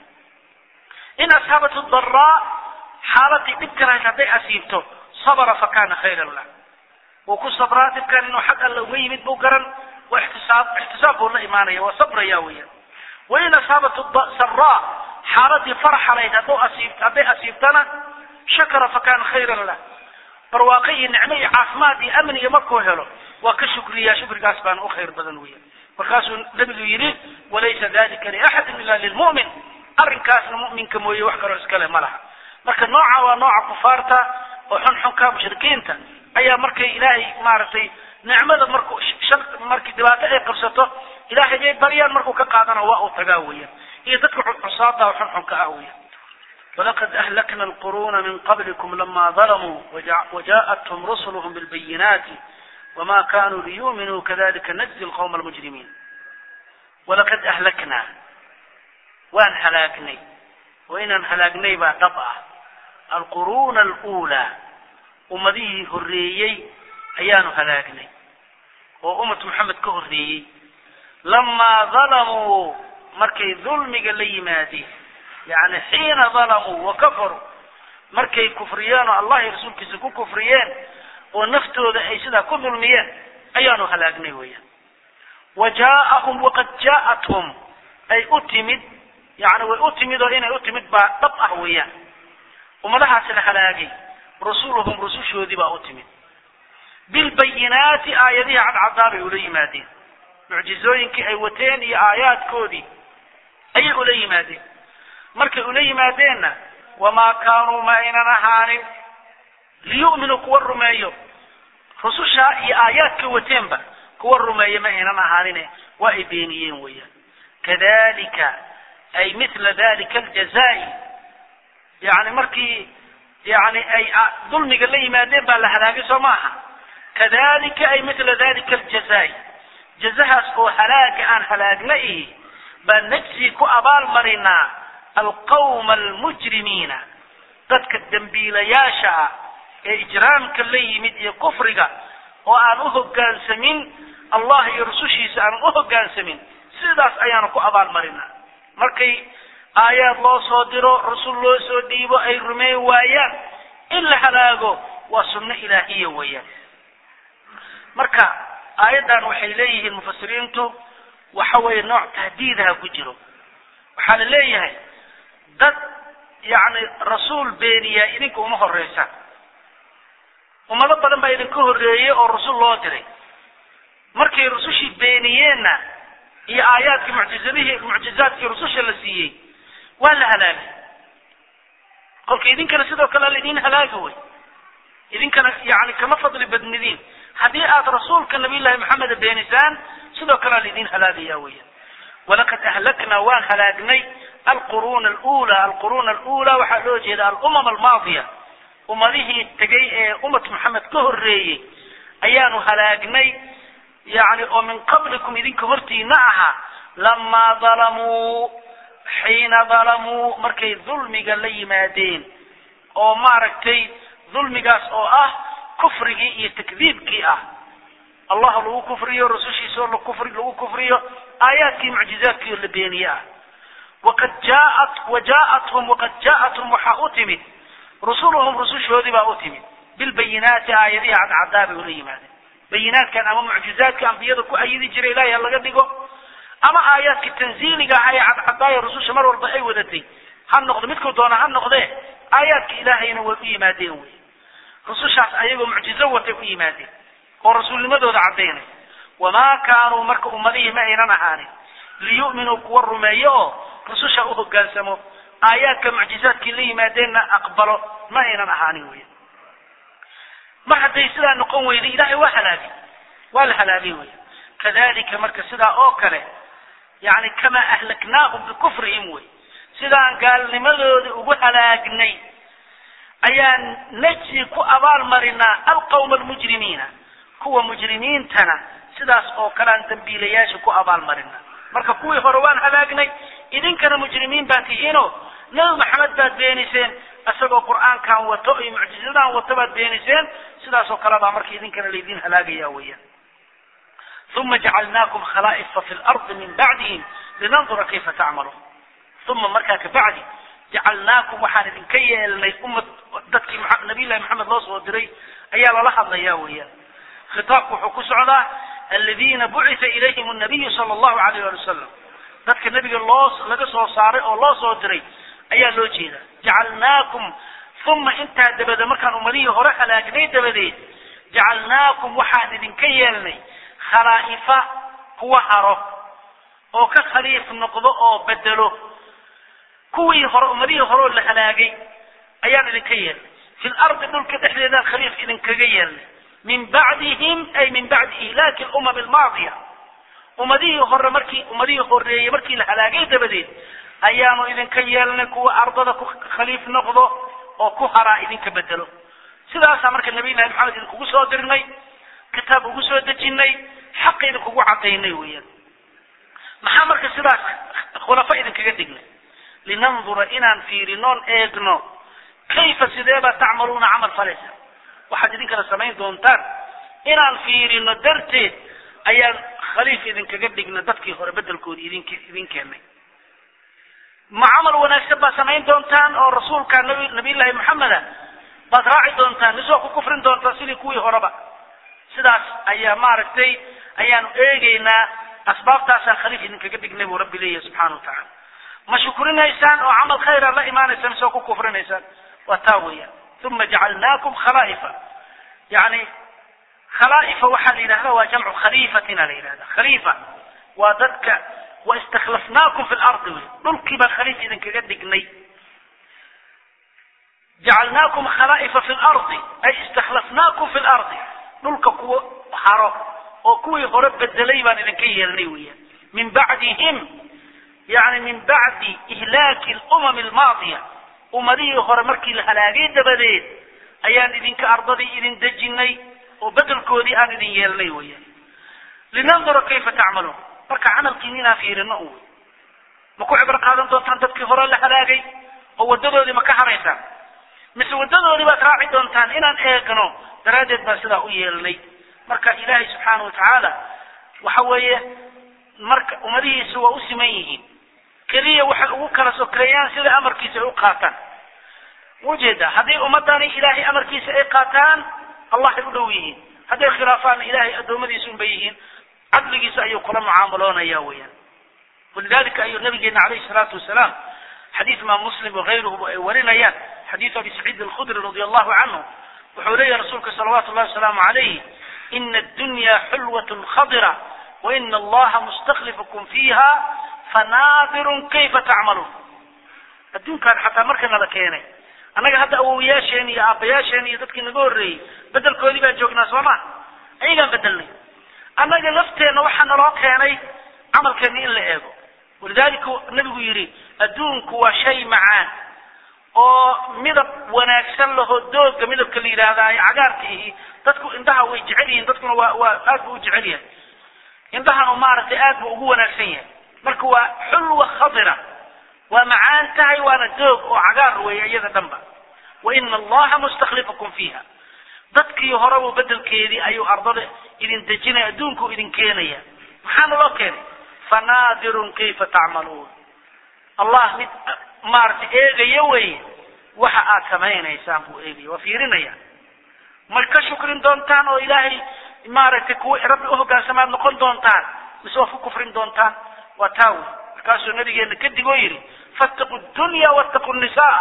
in ashaabatu daraa xaaladii dhibka lahayd hadday asiibto sabra fakana khayran lah wuu ku sabraa dhibkan inuu xag alla uga yimid buu garan waa ixtisaab ixtisaab buu la imaanaya waa sabraya weeyaan wain asaabatu saraa xaaladii faraxa lahayd hadduu asiib hadday asiibtana shakara fakana khayran lah barwaaqo iyo nicmo iyo caafimaad iyo amniga markuu helo waa ka shukriyaa shukrigaas baana u khayr badan weya markaasuu nabigu yidhi walaysa dalika liaxadin ila lilmu'min arrinkaasna mu'minka mooye wax kaloo iskale ma laha marka nooca waa nooca kufaarta oo xunxunka mushrikiinta ayaa markay ilaahay maaragtay nicmada markuu shar markii dhibaato ay qabsato ilaahay bay baryaan markuu ka qaadana waa uu tagaa weeyaan iyo dadka cusaada oo xunxunka ah weeyaan ولقد أهلكنا القرون من قبلكم لما ظلموا وجاءتهم رسلهم بالبينات وما كانوا ليؤمنوا كذلك نجزي القوم المجرمين ولقد أهلكنا وان هلاكني وإن هلاكني بعد طبعا القرون الأولى أمديه هريي أيان هلاكني وأمة محمد كهريي لما ظلموا مركي ظلمي قال لي مادي يعني حين ظلموا وكفروا markay kufriyeen oo allah iyo rasuulkiisa ku kufriyeen oo naftooda ay sidaa ku dulmiyeen ayaanu halaagnay weeyaan wa jaaahum waqad jaa'athum ay u timid yani way u timid oo inay u timid baa dhab ah weeyaan ummadahaasi la halaagay rusuluhum rusushoodii baa u timid bilbayinaati aayadihii cadcadaa bay ula yimaadeen mucjizooyinkii ay wateen iyo aayaadkoodii ayay ula yimaadeen markay ula yimaadeenna wamaa kaanuu ma aynan ahaanin liyu'minuu kuwa rumeeyo rusushaa iyo aayaadka wateenba kuwa rumeeya ma aynan ahaanine waa ay beeniyeen weeyaan kadalika ay mithla dalika aljazaa'i yani markii yani ay dulmiga la yimaadeen baa la halaagay soo maaha kadalika ay mithla dalika aljazaa'i jazahaas oo halaaga aan halaagna ihi baan najsi ku abaal marinaa alqawma almujrimiina dadka dembiilayaasha ah ee ijraamka la yimid iyo kufriga oo aan u hoggaansamin allah iyo rusushiisa aanan u hoggaansamin sidaas ayaanu ku abaal marinaa markay aayaad loo soo diro rasul loo soo dhiibo ay rumeyn waayaan in la halaago waa sunno ilaahiya weeyaan marka aayaddan waxay leeyihiin mufasiriintu waxa weeye nooc tahdiidaha ku jiro waxaa la leeyahay dad yacni rasuul beeniyaa idinka uma horeysa ummado badan baa idinka horreeyey oo rasul loo diray markay rusushii beeniyeenna iyo aayaadkii mucjizadihii mucjizaadkii rususha la siiyey waa la halaagay kolka idinkana sidoo kale laidin halaaga wey idinkana yani kama fadli badnidiin haddii aad rasuulka nabiyullahi maxameda beenisaan sidoo kalea laidin halaagaya weya walaqad ahlaknaa waan halaagnay alquruuna alula alquruuna alula waxaa loo jeeda alumam almaadiya ummadihii tegay ee ummad maxamed ka horreeyey ayaanu halaagnay yani oo min qablikum idinka hortiina ahaa lamaa dalamuu xiina dalamuu markay dulmiga la yimaadeen oo maaragtay dulmigaas oo ah kufrigii iyo takdiibkii ah allah lagu kufriyo rasushiisa oo kufri lagu kufriyo aayaadkii mucjizaadkii oo la beeniye ah waqad jaaat wa jaathum waqad jaathum waxaa u timid rusuluhum rusushoodii baa u timid bilbayinaati aayadihi cadcadaa bay ula yimaadeen bayinaadkan ama mucjizaadka ambiyada ku ayidi jiray ilahay ha laga dhigo ama aayaadka tanziiliga aha ee cadcadaaya rususha mar walba ay wadatay ha noqdo midkuu doona ha noqdee aayaadka ilaahayna way u yimaadeen wey rusushaas ayagoo mucjizo watay u yimaadeen oo rasuulnimadooda caddaynay wamaa kaanuu marka ummadihii ma aynan ahaanin liyu'minuu kuwa rumeeyo oo rususha u hoggaansamo aayaadka mucjizaadkii la yimaadeenna aqbalo ma aynan ahaanin wey mar hadday sidaa noqon weyday ilahay waa halaagay waa la halaagay wey kadalika marka sidaa oo kale yani kamaa ahlaknaahum bikufrihim wey sidaan gaalnimadooda ugu halaagnay ayaan najsi ku abaal marinaa alqawma almujrimiina kuwa mujrimiintana sidaas oo kalean dambiilayaasha ku abaal marinaa marka kuwii hore waan halaagnay idinkana mujrimiin baan tihiino nabi maxamed baad beeniseen isagoo qur'aankan wato iyo mucjizadan wato baad beeniseen sidaas oo kale baa marka idinkana laydin halaagaya weeyaan uma jacalnaakum khalaa'ifa fi lardi min bacdihim linandura kayfa tacmaluun uma markaa kabacdi jacalnaakum waxaan idinka yeelnay ummad dadkii nabiyllahi maxamed loo soo diray ayaa lala hadlaya weeyaan khitaabku wuxuu ku socdaa aladiina bucita ilayhim annabiyu sala allahu alayh ali wasalam dadka nebiga loo laga soo saaray oo loo soo diray ayaa loo jeeda jacalnaakum uma intaa dabada markaan ummadihii hore halaagnay dabadeed jacalnaakum waxaan idinka yeelnay khalaa'ifa kuwa haro oo ka khaliif noqdo oo bedelo kuwii hore ummadihii hore oo la halaagay ayaan idinka yeelnay fi lardi dhulka dhexdeedaan khaliif idinkaga yeelnay min bacdihim ay min bacdi ihlaaki lumam almaadiya ummadihii hore markii ummadihii horeeyey markii la halaagay dabadeed ayaanu idinka yeelnay kuwa ardada ku khaliif noqdo oo ku haraa idinka bedelo sidaasaa marka nabiyullahi maxamed idinkugu soo dirnay kitaab ugu soo dejinay xaq idinkugu cadaynay weeyaan maxaa marka sidaas khulafo idinkaga dhignay linandura inaan fiirinoon eegno kayfa sideebaa tacmaluuna camal falaysa waxaad idinkana samayn doontaan inaan fiirino darteed ayaan khaliif idinkaga dhigna dadkii hore bedelkoodi idink idin keenay ma camal wanaagsan baad samayn doontaan oo rasuulka nabi nabiyullaahi maxameda baad raaci doontaan misoo ku kufrin doontaan sidii kuwii horeba sidaas ayaa maaragtay ayaanu eegaynaa asbaabtaasaan khaliif idinkaga dhignay buu rabbi leeyahay subxaana watacaala ma shukrinaysaan oo camal khayra la imaanaysaan misoo ku kufrinaysaan waa taa weeyaan uma jacalnaakum khalaa'ifa yani khalaa'ifa waxaa la yidhahda waa jamcu khaliifatina la yidhahda khaliifa waa dadka wa istakhlafnaakum fi lardi wey dhulkii baan khaliif idinkaga dhignay jacalnaakum khalaa'ifa fi lardi ay istakhlafnaakum fi lardi dhulka kuwa haro oo kuwii hore bedelay baan idinka yeelnay weeyaan min bacdihim yani min bacdi ihlaaki lumam almaadiya ummadihii hore markii la halaagay dabadeed ayaan idinka ardadii idin dejinay oo bedelkoodii aan idin yeelnay weeyaan linandura kayfa tacmaluun marka camalkiin inaan fiirino un wey ma ku cibro qaadan doontaan dadkii hore la halaagay oo wadadoodii ma ka haraysaan mise wadadoodii baad raaci doontaan inaan eegno daraaddeed baan sidaa u yeelnay marka ilaahay subxaana watacaala waxa weeye marka ummadihiisa waa u siman yihiin keliya waxay ugu kala sokeeyaan sida amarkiisa ay u qaataan ujeeda haddii ummadani ilaahay amarkiisa ay qaataan allahay u dhow yihiin hadday khilaafaanna ilaahay addoommadiisa unbay yihiin cadligiisa ayuu kula mucaamaloonaya weeyaan walidalika ayuu nabigeena calayhi salaatu wasalaam xadiis imaam muslim wakayruhu ay warinayaan xadiisu abi saciid alkhudri radi allahu canhu wuxuu leeyahay rasuulka salawaatu llahi wasalaamu calayh ina addunya xulwatun khadira waina allaha mustaklifukum fiiha fanaadirun kayfa tacmaluun adduunkaan xataa marka nala keenay annaga hadda awowiyaasheen iyo aabbayaasheen iyo dadkii naga horreeyey bedelkoodii baan joognaa soo ma ayagaan bedelnay annaga lafteenna waxaa naloo keenay camalkeenna in la eego walidaalika nabigu yidhi adduunku waa shay macaan oo midab wanaagsan lahoo dooga midabka la yidhaahdaa cagaarka ihi dadku indhaha way jecel yihiin dadkuna waa waa aad buu u jecel yahay indhahanu maaragtay aad buu ugu wanaagsan yahay marka waa xulwa khadira waa macaan tahay waana doog oo cagaar weeye iyada dhanba wa ina allaha mustaklifakum fiiha dadkii horeba bedelkeedii ayuu ardada idin dejinaya adduunku idin keenaya maxaana loo keenay fanaadirun kayfa tacmaluun allah mid maaragtay eegaya weye waxa aad samaynaysaan buu eegaya waa fiirinaya ma ka shukrin doontaan oo ilaahay maaragtay kuwa rabbi uhoggaansamaad noqon doontaan mise waa ku kufrin doontaan waa taa wey markaasuu nabigeena kadigoo yidhi fattaqu dunya wattaqu nisaa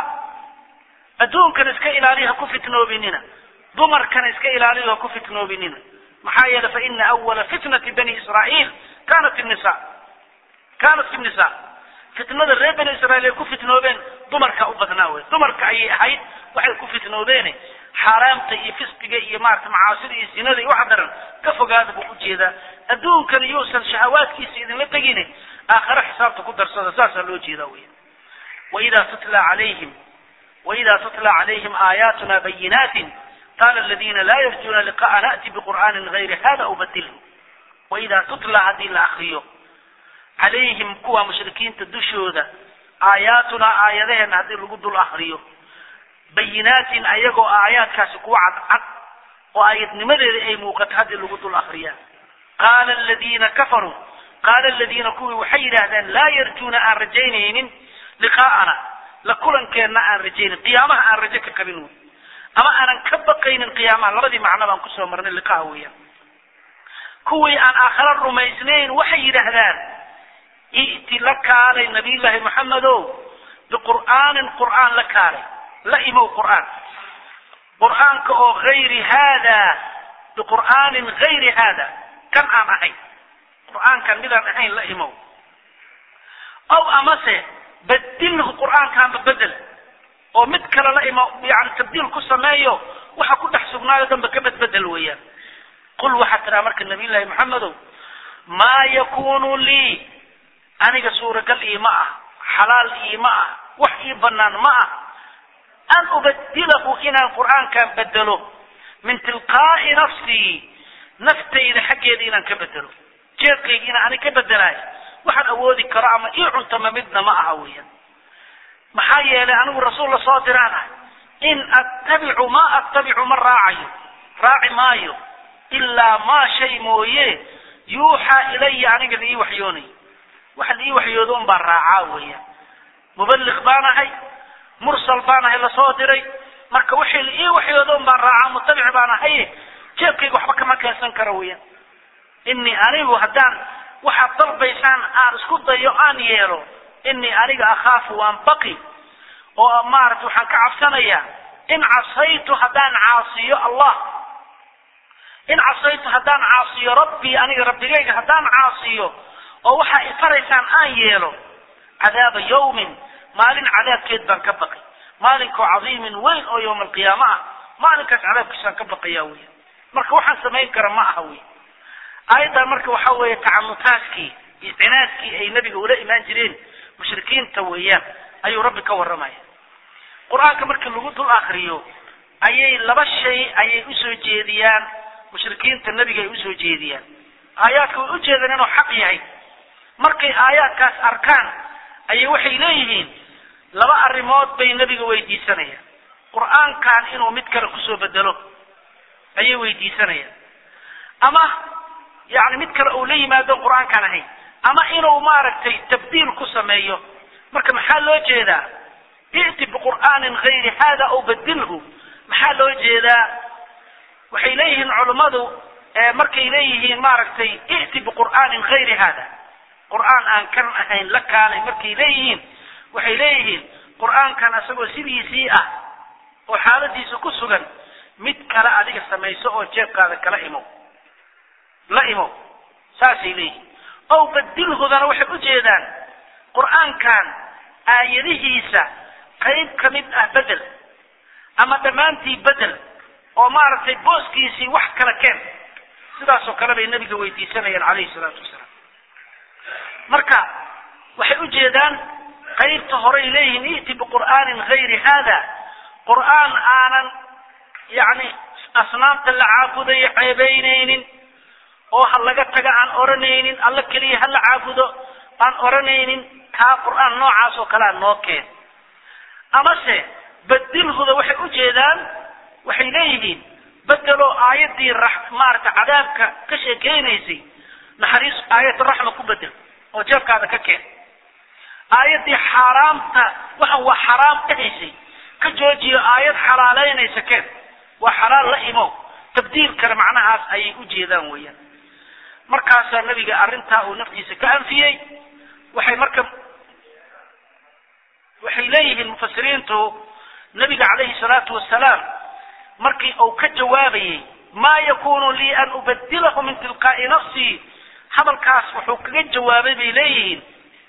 adduunkana iska ilaaliya ha ku fitnoobinina dumarkana iska ilaaliya ha ku fitnoobinina maxaa yeelay fa ina awala fitnati bani israa'iil kanat nisa kanat fi nisa fitnada reer bani israa'iil ay ku fitnoobeen dumarka u badnaa wey dumarka ayay ahayd waxay ku fitnoobeene xaaraamta iyo fisqiga iyo maarata macaasida iyo zinada iyo waxa daran ka fogaada buu ujeedaa adduunkan yuusan shahawaadkiisa idinla tegine aakhare xisaabta ku darsada saasaa loo jeedaa wey waida tutla calayhim waida tutla calayhim aayaatuna bayinaatin qaala aladina laa yarjuuna liqa'a na'ti biqur'aanin gayri hada ubadilhu waida tutla haddii la akriyo calayhim kuwa mushrikiinta dushooda aayaatuna aayadaheena haddii lagu dul akriyo bayinaatin ayagoo aayaadkaasi kuwa cadcad oo aayadnimadeeda ay muuqato haddii lagu dul akriyaa qaala aladiina kafaruu qaala aladiina kuwii waxay yidhaahdeen laa yarjuuna aan rajaynaynin liqaa'ana la kulankeenna aan rajaynin qiyaamaha aan rajo ka qabin wey ama aanan ka baqaynin qiyaamaha labadii macno baan kusoo marnay liqaha weeyaan kuwii aan aakhare rumaysnayn waxay yidhaahdaan i'ti la kaalay nabiyullaahi maxamedow biqur'aanin qur'aan la kaalay la imow qur'aan qur'aanka oo hayri haada biqur'aanin hayri haada kan aan ahayn qur'aankan midaan ahayn la imow aw amase badilhu qur'aankaanba bedel oo mid kale la imo yani tabdiil ku sameeyo waxa ku dhex sugnaayo dhanba ka bedbedel weeyaan qul waxaa tiraa marka nabiyullaahi maxamedow maa yakunu lii aniga suuragal iima ah xalaal iima ah wax ii banaan ma ah an ubadilahu inaan qur'aankan bedelo min tilqaa'i nafsii naftayda xaggeeda inaan ka bedelo jeedkayga inaan anig ka bedelaayo waxaan awoodi karo ama ii cuntama midna ma aha weeyaan maxaa yeelay anigu rasuul la soo diraan ah in attabicu ma attabicu ma raacayo raaci maayo ilaa maa shay mooye yuuxaa ilaya aniga la ii waxyoonayo waxa la ii waxyoodo un baan raacaa weeyaan muballiq baan ahay mursal baan ahay lasoo diray marka wixii la ii waxyoodoon baan raacaa mutabic baan ahay jeebkayga waxba kama keensan karo weeyaan inii anigu haddaan waxaad dalbaysaan aan isku dayo aan yeelo inii aniga akhaafu waan baqi oo maarata waxaan ka cabsanayaa in casaytu haddaan caasiyo allah in casaytu haddaan caasiyo rabbii aniga rabbigayga haddaan caasiyo oo waxaa ifaraysaan aan yeelo cadaaba yawmin maalin cadaabkeed baan ka baqi maalinkoo cadiimin weyn oo yowma alqiyaama ah maalinkaas cadaabkiisaan ka baqayaa wey marka waxaan samayn kara ma aha wey aayaddan marka waxa weeye tacanutaaskii iyo cinaadkii ay nebiga ula imaan jireen mushrikiinta weeyaan ayuu rabbi ka warramaya qur-aanka marka lagu dul akriyo ayay laba shay ayay usoo jeediyaan mushrikiinta nebiga ay usoo jeediyaan aayaadka way ujeedaan inuu xaq yahay markay aayaadkaas arkaan ayay waxay leeyihiin laba arrimood bay nebiga weydiisanayaan qur-aankan inuu mid kale kusoo bedelo ayay weydiisanayaan ama yani mid kale uu la yimaado qur-aankaan ahayn ama inuu maaragtay tabdiil ku sameeyo marka maxaa loo jeedaa i'ti biqur'aanin gayri hada aw badilhu maxaa loo jeedaa waxay leeyihiin culummadu markay leeyihiin maaragtay i'ti biqur'aanin gayri hada qur'aan aan kan ahayn la kaalay markay leeyihiin waxay leeyihiin qur'aankan isagoo sidiisii ah oo xaaladiisa ku sugan mid kale adiga samayso oo jeebkaada kala imo la imo saasay leeyihiin ow badilhudana waxay ujeedaan qur'aankan aayadihiisa qayb ka mid ah bedel ama dhammaantii bedel oo maaragtay booskiisii wax kala keen sidaasoo kale bay nebiga weydiisanayaan calayhi salaatu wasalaam marka waxay ujeedaan qaybta horay leeyihiin i'ti biqur'aanin gayri hada qur'aan aanan yani asnaamta la caabudayo ceebeynaynin oo ha laga taga aan odhanaynin alla keliya ha la caabudo aan odhanaynin kaa qur'aan noocaas oo kalea noo keen amase bedilhuda waxay ujeedaan waxay leeyihiin bedeloo aayaddii maarata cadaabka ka sheekeynaysay naxariis aayad raxma ku bedel oo jeebkaada ka keen aayaddii xaaraamta waxan waa xaraam dhahaysay ka joojiyo aayad xalaaleynaysa keen waa xalaal la imo tabdiil kale macnahaas ayay ujeedaan weeyaan markaasaa nabiga arrintaa uu naftiisa ka anfiyey waxay marka waxay leeyihiin mufasiriintu nabiga calayhi salaatu wasalaam markii uu ka jawaabayey maa yakunu lii an ubadilahu min tilqaa'i nafsii hadalkaas wuxuu kaga jawaabay bay leeyihiin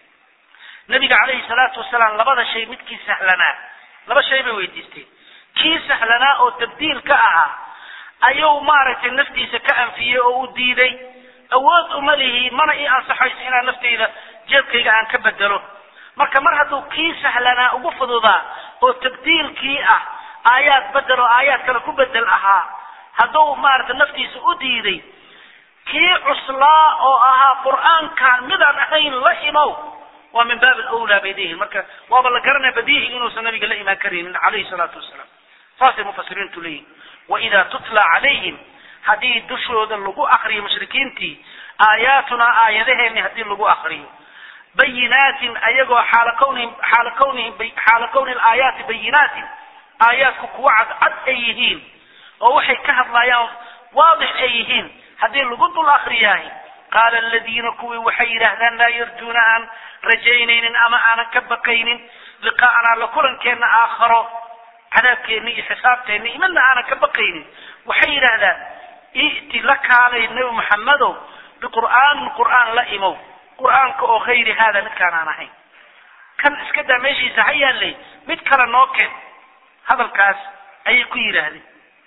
nabiga calayhi salaatu wasalaam labada shay midkii sahlanaa laba shay bay weydiisteen kii sahlanaa oo tabdiil ka ahaa ayuu maaragtay naftiisa ka anfiyey oo u diiday awood uma lihi mana ii ansaxayso inaan naftayda jeebkayga aan ka bedelo marka mar hadduu kii sahlanaa ugu fududaa oo tabdiilkii ah aayaad bedel oo aayaad kale ku bedel ahaa hadduu maaragtay naftiisa u diiday kii cuslaa oo ahaa qur'aankan midaan ahayn la imow waa min baab alawlaa bay leeyihin marka waaba la garanaya badiihi inuusan nabiga la imaan karaynin calayhi salaatu wasalaam saasay mufasiriintu leeyihin waidaa tutla calayhim haddii dushooda lagu akriyo mushrikiintii aayaatunaa aayadaheeni haddii lagu akriyo bayinaatin ayagoo xaala kawnihim xaala kawnihim xaala kawni alaayaati bayinaatin aayaadku kuwa cadcad ay yihiin oo waxay ka hadlayaan waadix ay yihiin haddii lagu dul akriyahay qaala aladiina kuwii waxay yidhaahdaan laa yarjuuna aan rajaynaynin ama aanan ka baqaynin liqaa'anaa la kulankeenna aakharo cadaabkeenni iyo xisaabteenni iyo midna aanan ka baqaynin waxay yidhaahdaan i'ti la kaalay nebi maxamedow biqur'aanin qur'aan la imow qur'aanka oo hayri haada midkaan aan ahayn kan iska daa meeshiisa ha yaallay mid kale noo keen hadalkaas ayay ku yidhaahdeen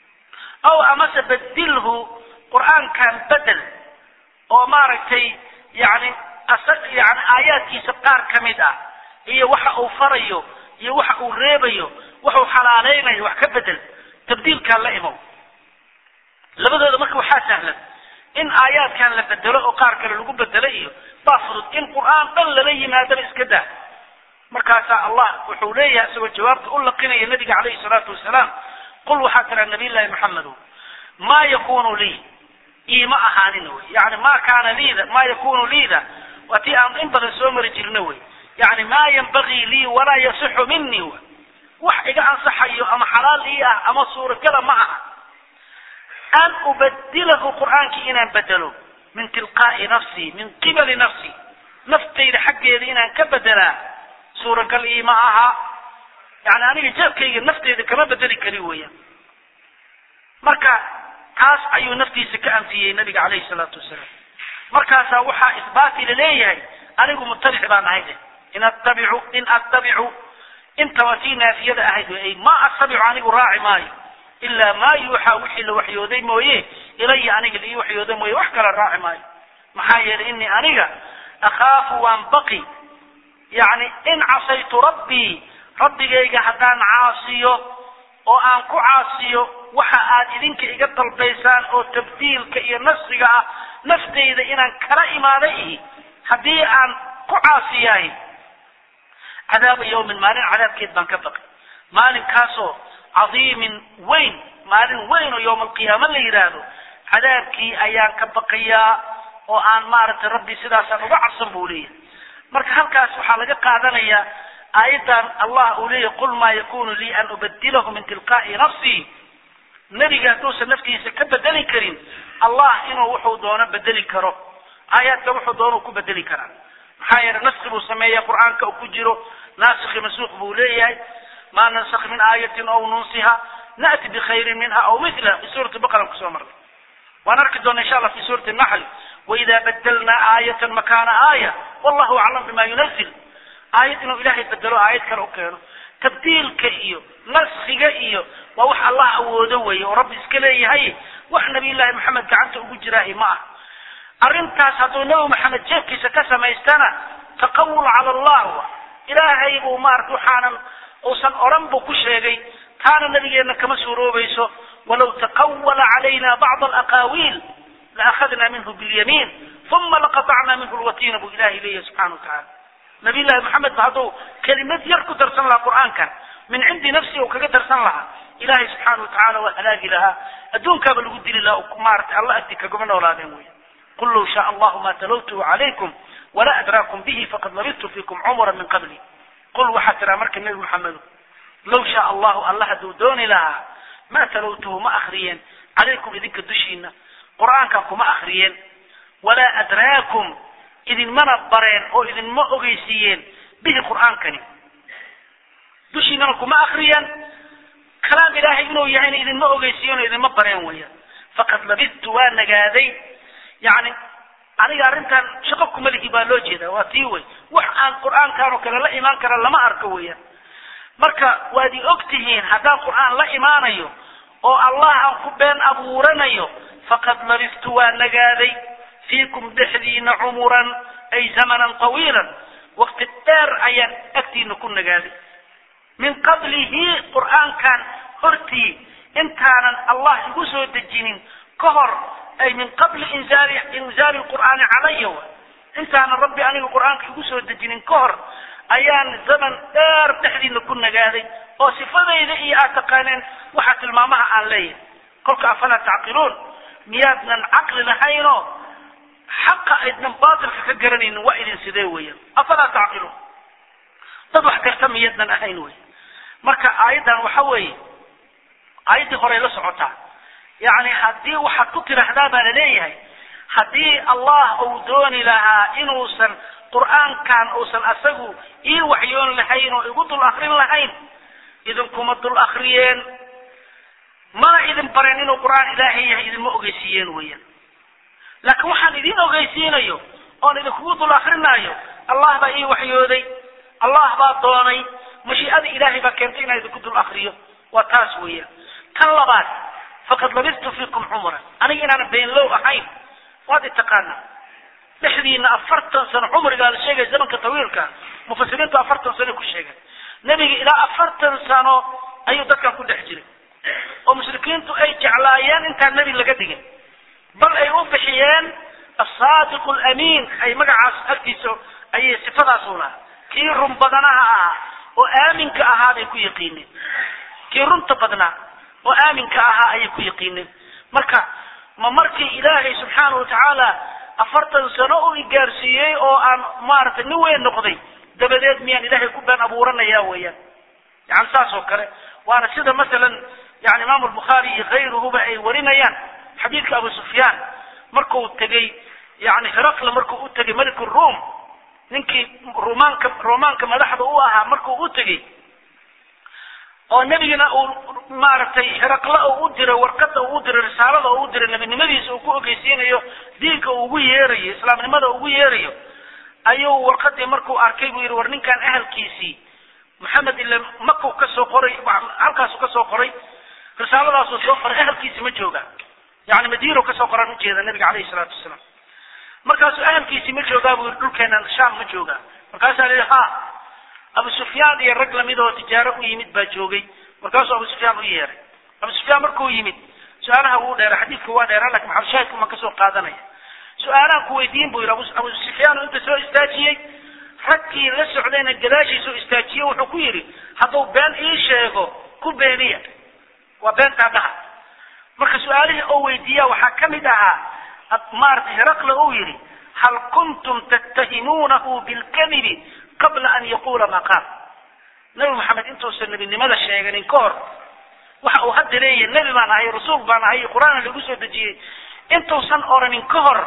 ow amase bedilhu qur'aankan bedel oo maaragtay yani yani aayaadkiisa qaar ka mid ah iyo waxa uu farayo iyo waxa uu reebayo waxuu xalaaleynayo wax ka bedel tabdiilkaan la imow labadooda marka waxaa sahlan in aayaadkan la bedelo oo qaar kale lagu bedelo iyo baa fudud in qur'aan dhan lala yimaadaba iska daa markaasaa allah wuxuu leeyahay isagoo jawaabta u laqinaya nabiga calayhi salaatu wasalaam qul waxaa tiraa nabiy llahi maxamedo maa yakunu lii iima ahaanin wey yani ma kaana liida maa yakunu liida waa tii aan in badan soo mari jirna wey yani maa yanbagii lii walaa yasixu minii wax iga ansaxayo ama xalaal ii ah ama suuragala ma aha an ubadilahu qur'aankii inaan bedelo min tilqaa'i nafsii min qibali nafsii naftayda xaggeeda inaan ka bedelaa suuragal ii ma aha yani aniga jeebkayga nafteyda kama bedeli kari weeyaan marka taas ayuu naftiisa ka anfiyey nabiga calayhi salaatu wasalaam markaasaa waxaa isbaati laleeyahay anigu mutabic baan ahay de in attabicu in attabicu inta waa tii naafiyada ahayd ay ma attabicu anigu raaci maayo ilaa maa yuuxaa wixii la waxyooday mooye ilaya aniga la ii waxyooday mooye wax kala raaci maayo maxaa yeelay inii aniga akhaafu waan baqi yani in casaytu rabbii rabbigayga haddaan caasiyo oo aan ku caasiyo waxa aad idinka iga dalbaysaan oo tabdiilka iyo nafsiga ah naftayda inaan kala imaada ihi haddii aan ku caasiyahay cadaaba yawmin maalin cadaabkeed baan ka baqi maalinkaasoo cadiimin weyn maalin weyn oo yowma alqiyaama la yidhaahdo cadaabkii ayaan ka baqayaa oo aan maaragtay rabbi sidaasaan uga cabsan buu leeyahay marka halkaas waxaa laga qaadanayaa aayaddan allah uu leeyahy qul maa yakunu lii an ubadilahu min tilqaa'i nafsii nebiga hadduusan naftiisa ka bedeli karin allah inuu wuxuu doono bedeli karo aayaadka wuxuu doono ku bedeli karaa maxaa yeelay naski buu sameeya qur'aanka uu ku jiro naasikhi masuuq buu leeyahay maa nansakh min aayatin aw nunsiha na'ti bikhayrin minha aw mithla fi suurati baqara kusoo marnay waan arki doona insha allah fi suurati naxl waida badalnaa aayatan makaana aaya wallahu aclam bima yunazil aayad inuu ilaahay bedelo aayad kale u keeno tabdiilka iyo naskiga iyo waa wax allah awoodo weeye oo rabbi iska leeyahay wax nabiy llaahi maxamed gacanta ugu jiraahi ma ah arrintaas hadduu nabi maxamed jeefkiisa ka samaystana taqawul cala allah ilaahay buu maarata waxaanan uusan odhan buu ku sheegay taana nabigeenna kama suuroobayso walaw taqawala calayna bacda alaqaawiil laakhadna minhu bilyamiin uma laqatacna minhu lwatiina buu ilahay leeyahay subxana wa tacala nabiy llahi maxamed ba hadduu kelimad yar ku darsan lahaa qur'aankan min cindi nafsi uu kaga darsan lahaa ilahay subxaana wa tacala waa halaagi lahaa adduunkaaba lagu dili lahaa maarata alla agti kaguma noolaadeen wey qul low shaa allahu ma talawtuhu calaykum wala adraakum bihi faqad labidtu fiikum cumra min qabli qul waxaa tiraa marka nebi maxamedo low shaa allahu alla hadduu dooni lahaa ma talawtuhu ma akriyeen calaykum idinka dushiina qur'aankan kuma akriyeen walaa adraakum idinmana bareen oo idinma ogeysiiyeen bihi qur'aankani dushiinana kuma akriyeen kalaam ilaahay inuu yahayna idinma ogeysiiyeen oo idinma bareen weeyaan faqad labidtu waa nagaaday yani aniga arrintan shaqo kuma lihi baa loo jeeda waa tii wey wax aan qur'aankan oo kale la imaan kara lama arko weeyaan marka waad i og tihiin haddaan qur'aan la imaanayo oo allah aan ku been abuuranayo faqad labidtu waa nagaaday fiikum dhexdiina cumuran ay zamanan tawiilan waqti dheer ayaan agtiina ku nagaaday min qablihi qur'aankan hortii intaanan allah igu soo dejinin ka hor ay min qabli inzaali inzaali lqur'aani calaya wa intaanan rabbi aniga qur'aanka igu soo dejinin ka hor ayaan zaman dheer dhexdiina ku nagaaday oo sifadayda iyo aad taqaaneen waxa tilmaamaha aan leeyahay kolka afalaa tacqiluun miyaadnan caqli lahaynoo xaqa aydnan baatilka ka garanaynin waa idin sidee weeyaan afalaa tacqiluun dad wax garta miyaadnan ahayn wey marka aayaddan waxa weeye aayaddii horey la socotaa yacni haddii waxaad ku tiraahdaa baa laleeyahay haddii allah uu dooni lahaa inuusan qur'aankan uusan asagu ii waxyoon lahayn oo igu dul akrin lahayn idinkuma dul akriyeen mana idin bareen inuu qur'aan ilaahay yahay idinma ogeysiiyeen weeyaan laakiin waxaan idin ogeysiinayo oon idinkugu dul akrinaayo allah baa ii waxyooday allah baa doonay mashii'ada ilaahay baa keentay inaan idinku dul akriyo waa taas weeyaan tan labaad faqad labistu fiikum cumran aniga inaanan beenlow ahayn waad itaqaanaa dhexdiina afartan sano cumrigaa la sheegaya zamanka tawiilka mufasiriintu afartan sano ku sheegeen nebiga ilaa afartan sano ayuu dadkan ku dhex jiray oo mushrikiintu ay jeclaayeen intaan nebi laga dhigin bal ay u bixiyeen asaadiqu alamiin ay magacaas agtiisa ayay sifadaas u lahaa kii run badanaha ahaa oo aaminka ahaa bay ku yaqiineen kii runta badnaa oo aaminka ahaa ayay ku yaqiineen marka ma markii ilaahay subxaana wa tacaala afartan sano u igaarsiiyey oo aan maaragtay nin weyn noqday dabadeed miyaan ilaahay ku been abuuranaya weeyaan yani saas oo kale waana sida masalan yani imaamu albukhaari iyo kayruhuba ay warinayaan xadiidka abu sufyaan markuu tegey yani hiraqla markuu u tegey malik ruum ninkii rumaanka romaanka madaxda u ahaa markuu u tegey oo nebigana uu maaragtay hiraqle oo u diray warqada uu u diray risaalada oo u diray nebinimadiisa uu ku ogeysiinayo diinka uu ugu yeerayo islaamnimada ugu yeerayo ayuu warqadii markuu arkay buu yidhi war ninkan ahalkiisii maxamed ile makau ka soo qoray halkaasuu ka soo qoray risaaladaasuu soo qoray ahalkiisi ma jooga yani madiino kasoo qoraan ujeeda nabiga calayhi salaatu wasalaam markaasuu ahalkiisii ma joogaa buu yidhi dhulkeena sham ma jooga markaasaa la yidhi ha abu sufyaan iyo rag lamid oo tijaaro u yimid baa joogay markaasuu abu sufyaan u yeeray abu sufyaan markuu yimid su-aalaha wuu dheera xadiidka waa dheeraa lakin maxalushaahidka maan kasoo qaadanaya su-aalahan ku weydiin buu yidhi abu sufyaan inta soo istaajiyey raggii la socdayna gadaashiisa u istaajiyey wuxuu ku yidhi hadduu been ii sheego ku beeniya waa beentaa dhaha marka su-aalihii oo weydiiya waxaa ka mid ahaa maaragtay heraqle uu yidhi hal kuntum tattahimuunahu bilkadibi qabla an yaqula ma qaal nabi maxamed intuusan nebinimada sheeganin ka hor waxa uu hadda leeyahay nebi baan ahay rasuul baan ahay qur-aan lagu soo dejiyey intuusan oranin ka hor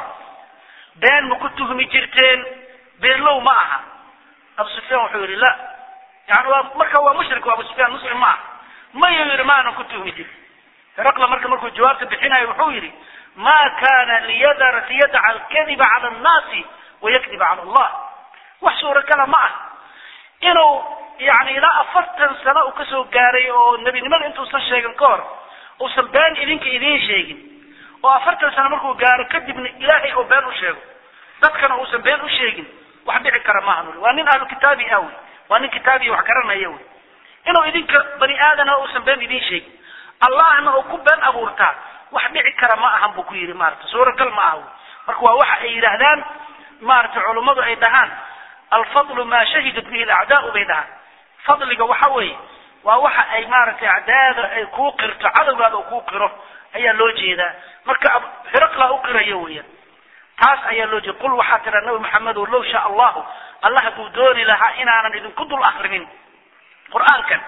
been ma ku tuhmi jirteen beenlow ma aha abu sufyaan wuxuu yidhi la yani waa marka waa mushrik abu sufyaan muslim ma aha mayuu yidhi maanan ku tuhmi jirin heraqla marka markuu jawaabta bixinayo wuxuu yidhi ma kana liyadar liyadaca alkadiba cala annaasi wayakdiba cala allah wax suuragala ma ah inuu yani ilaa afartan sano uu kasoo gaaray oo nebinimada intuusan sheegin ka hor uusan been idinka idiin sheegin oo afartan sano markuu gaaro kadibna ilaahay oo been u sheego dadkana uusan been u sheegin wax dhici kara maaha nuli waa nin ahlu kitaabi ah wey waa nin kitaabiya wax garanaya wey inuu idinka bani aadana uusan been idiin sheegin allahna uu ku been abuurtaa wax dhici kara ma ahan buu ku yidhi maarata suuragal ma aha wey marka waa waxa ay yidhaahdaan maaragtay culummadu ay dhahaan alfadlu maa shahidat bihi alacdaau bay dhahaan fadliga waxa weeye waa waxa ay maaragtay acdaada ay kuu qirto cadowgaada uu kuu qiro ayaa loo jeedaa marka hiraqla u qirayo weeyaan taas ayaa loo jeeda qul waxaa tiraa nabi maxamedow low shaa allahu allah hadduu dooni lahaa inaanan idinku dul akrinin qur-aankan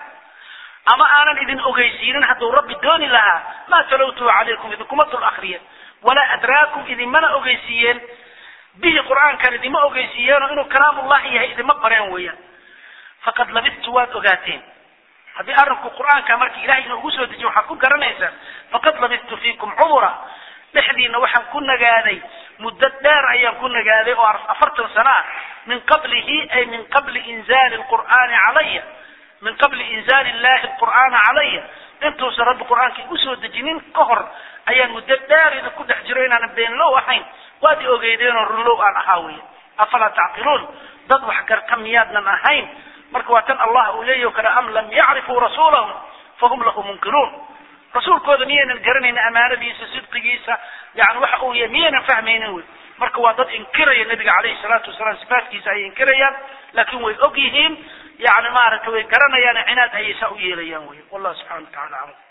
ama aanan idin ogeysiinin hadduu rabbi dooni lahaa maa talowtuhu calaykum idinkuma dul akriyen walaa adraakum idinmana ogeysiiyeen bihi qur-aankan idima ogeysiiyeenoo inuu kalaamullahi yahay idima bareen weeyaan faqad labidtu waad ogaateen haddii arrinku qur-aanka markii ilahay ina ugu soo dejiyo waxaad ku garanaysaan faqad labidtu fiikum cumura dhexdiina waxaan ku nagaaday muddo dheer ayaan ku nagaaday oo afartan sano ah min qablihi ay min qabli inzaali lqur'aani calaya min qabli inzaali illahi alqur'aana calaya intuusan rabbi qur-aanka igu soo dejinin ka hor ayaan muddo dheer idinku dhex jiro inaanan beenlow ahayn waad i ogeydeenoo runlow aan ahaa weya afalaa tacqiluun dad wax garta miyaadnan ahayn marka waa tan allah uu leeyahy o kale am lam yacrifuu rasuulahum fahum lahu munkiruun rasuulkooda miyaynan garanaynin amaanadiisa sidqigiisa yani waxa uu yahay miyaynan fahmaynin wey marka waa dad inkiraya nabiga calayhi salaatu wasalaam sifaatkiisa ayay inkirayaan laakin way og yihiin yani maaragtay way garanayaan cinaad ayay saa u yeelayaan wey wallahu subxana wa tacala aclam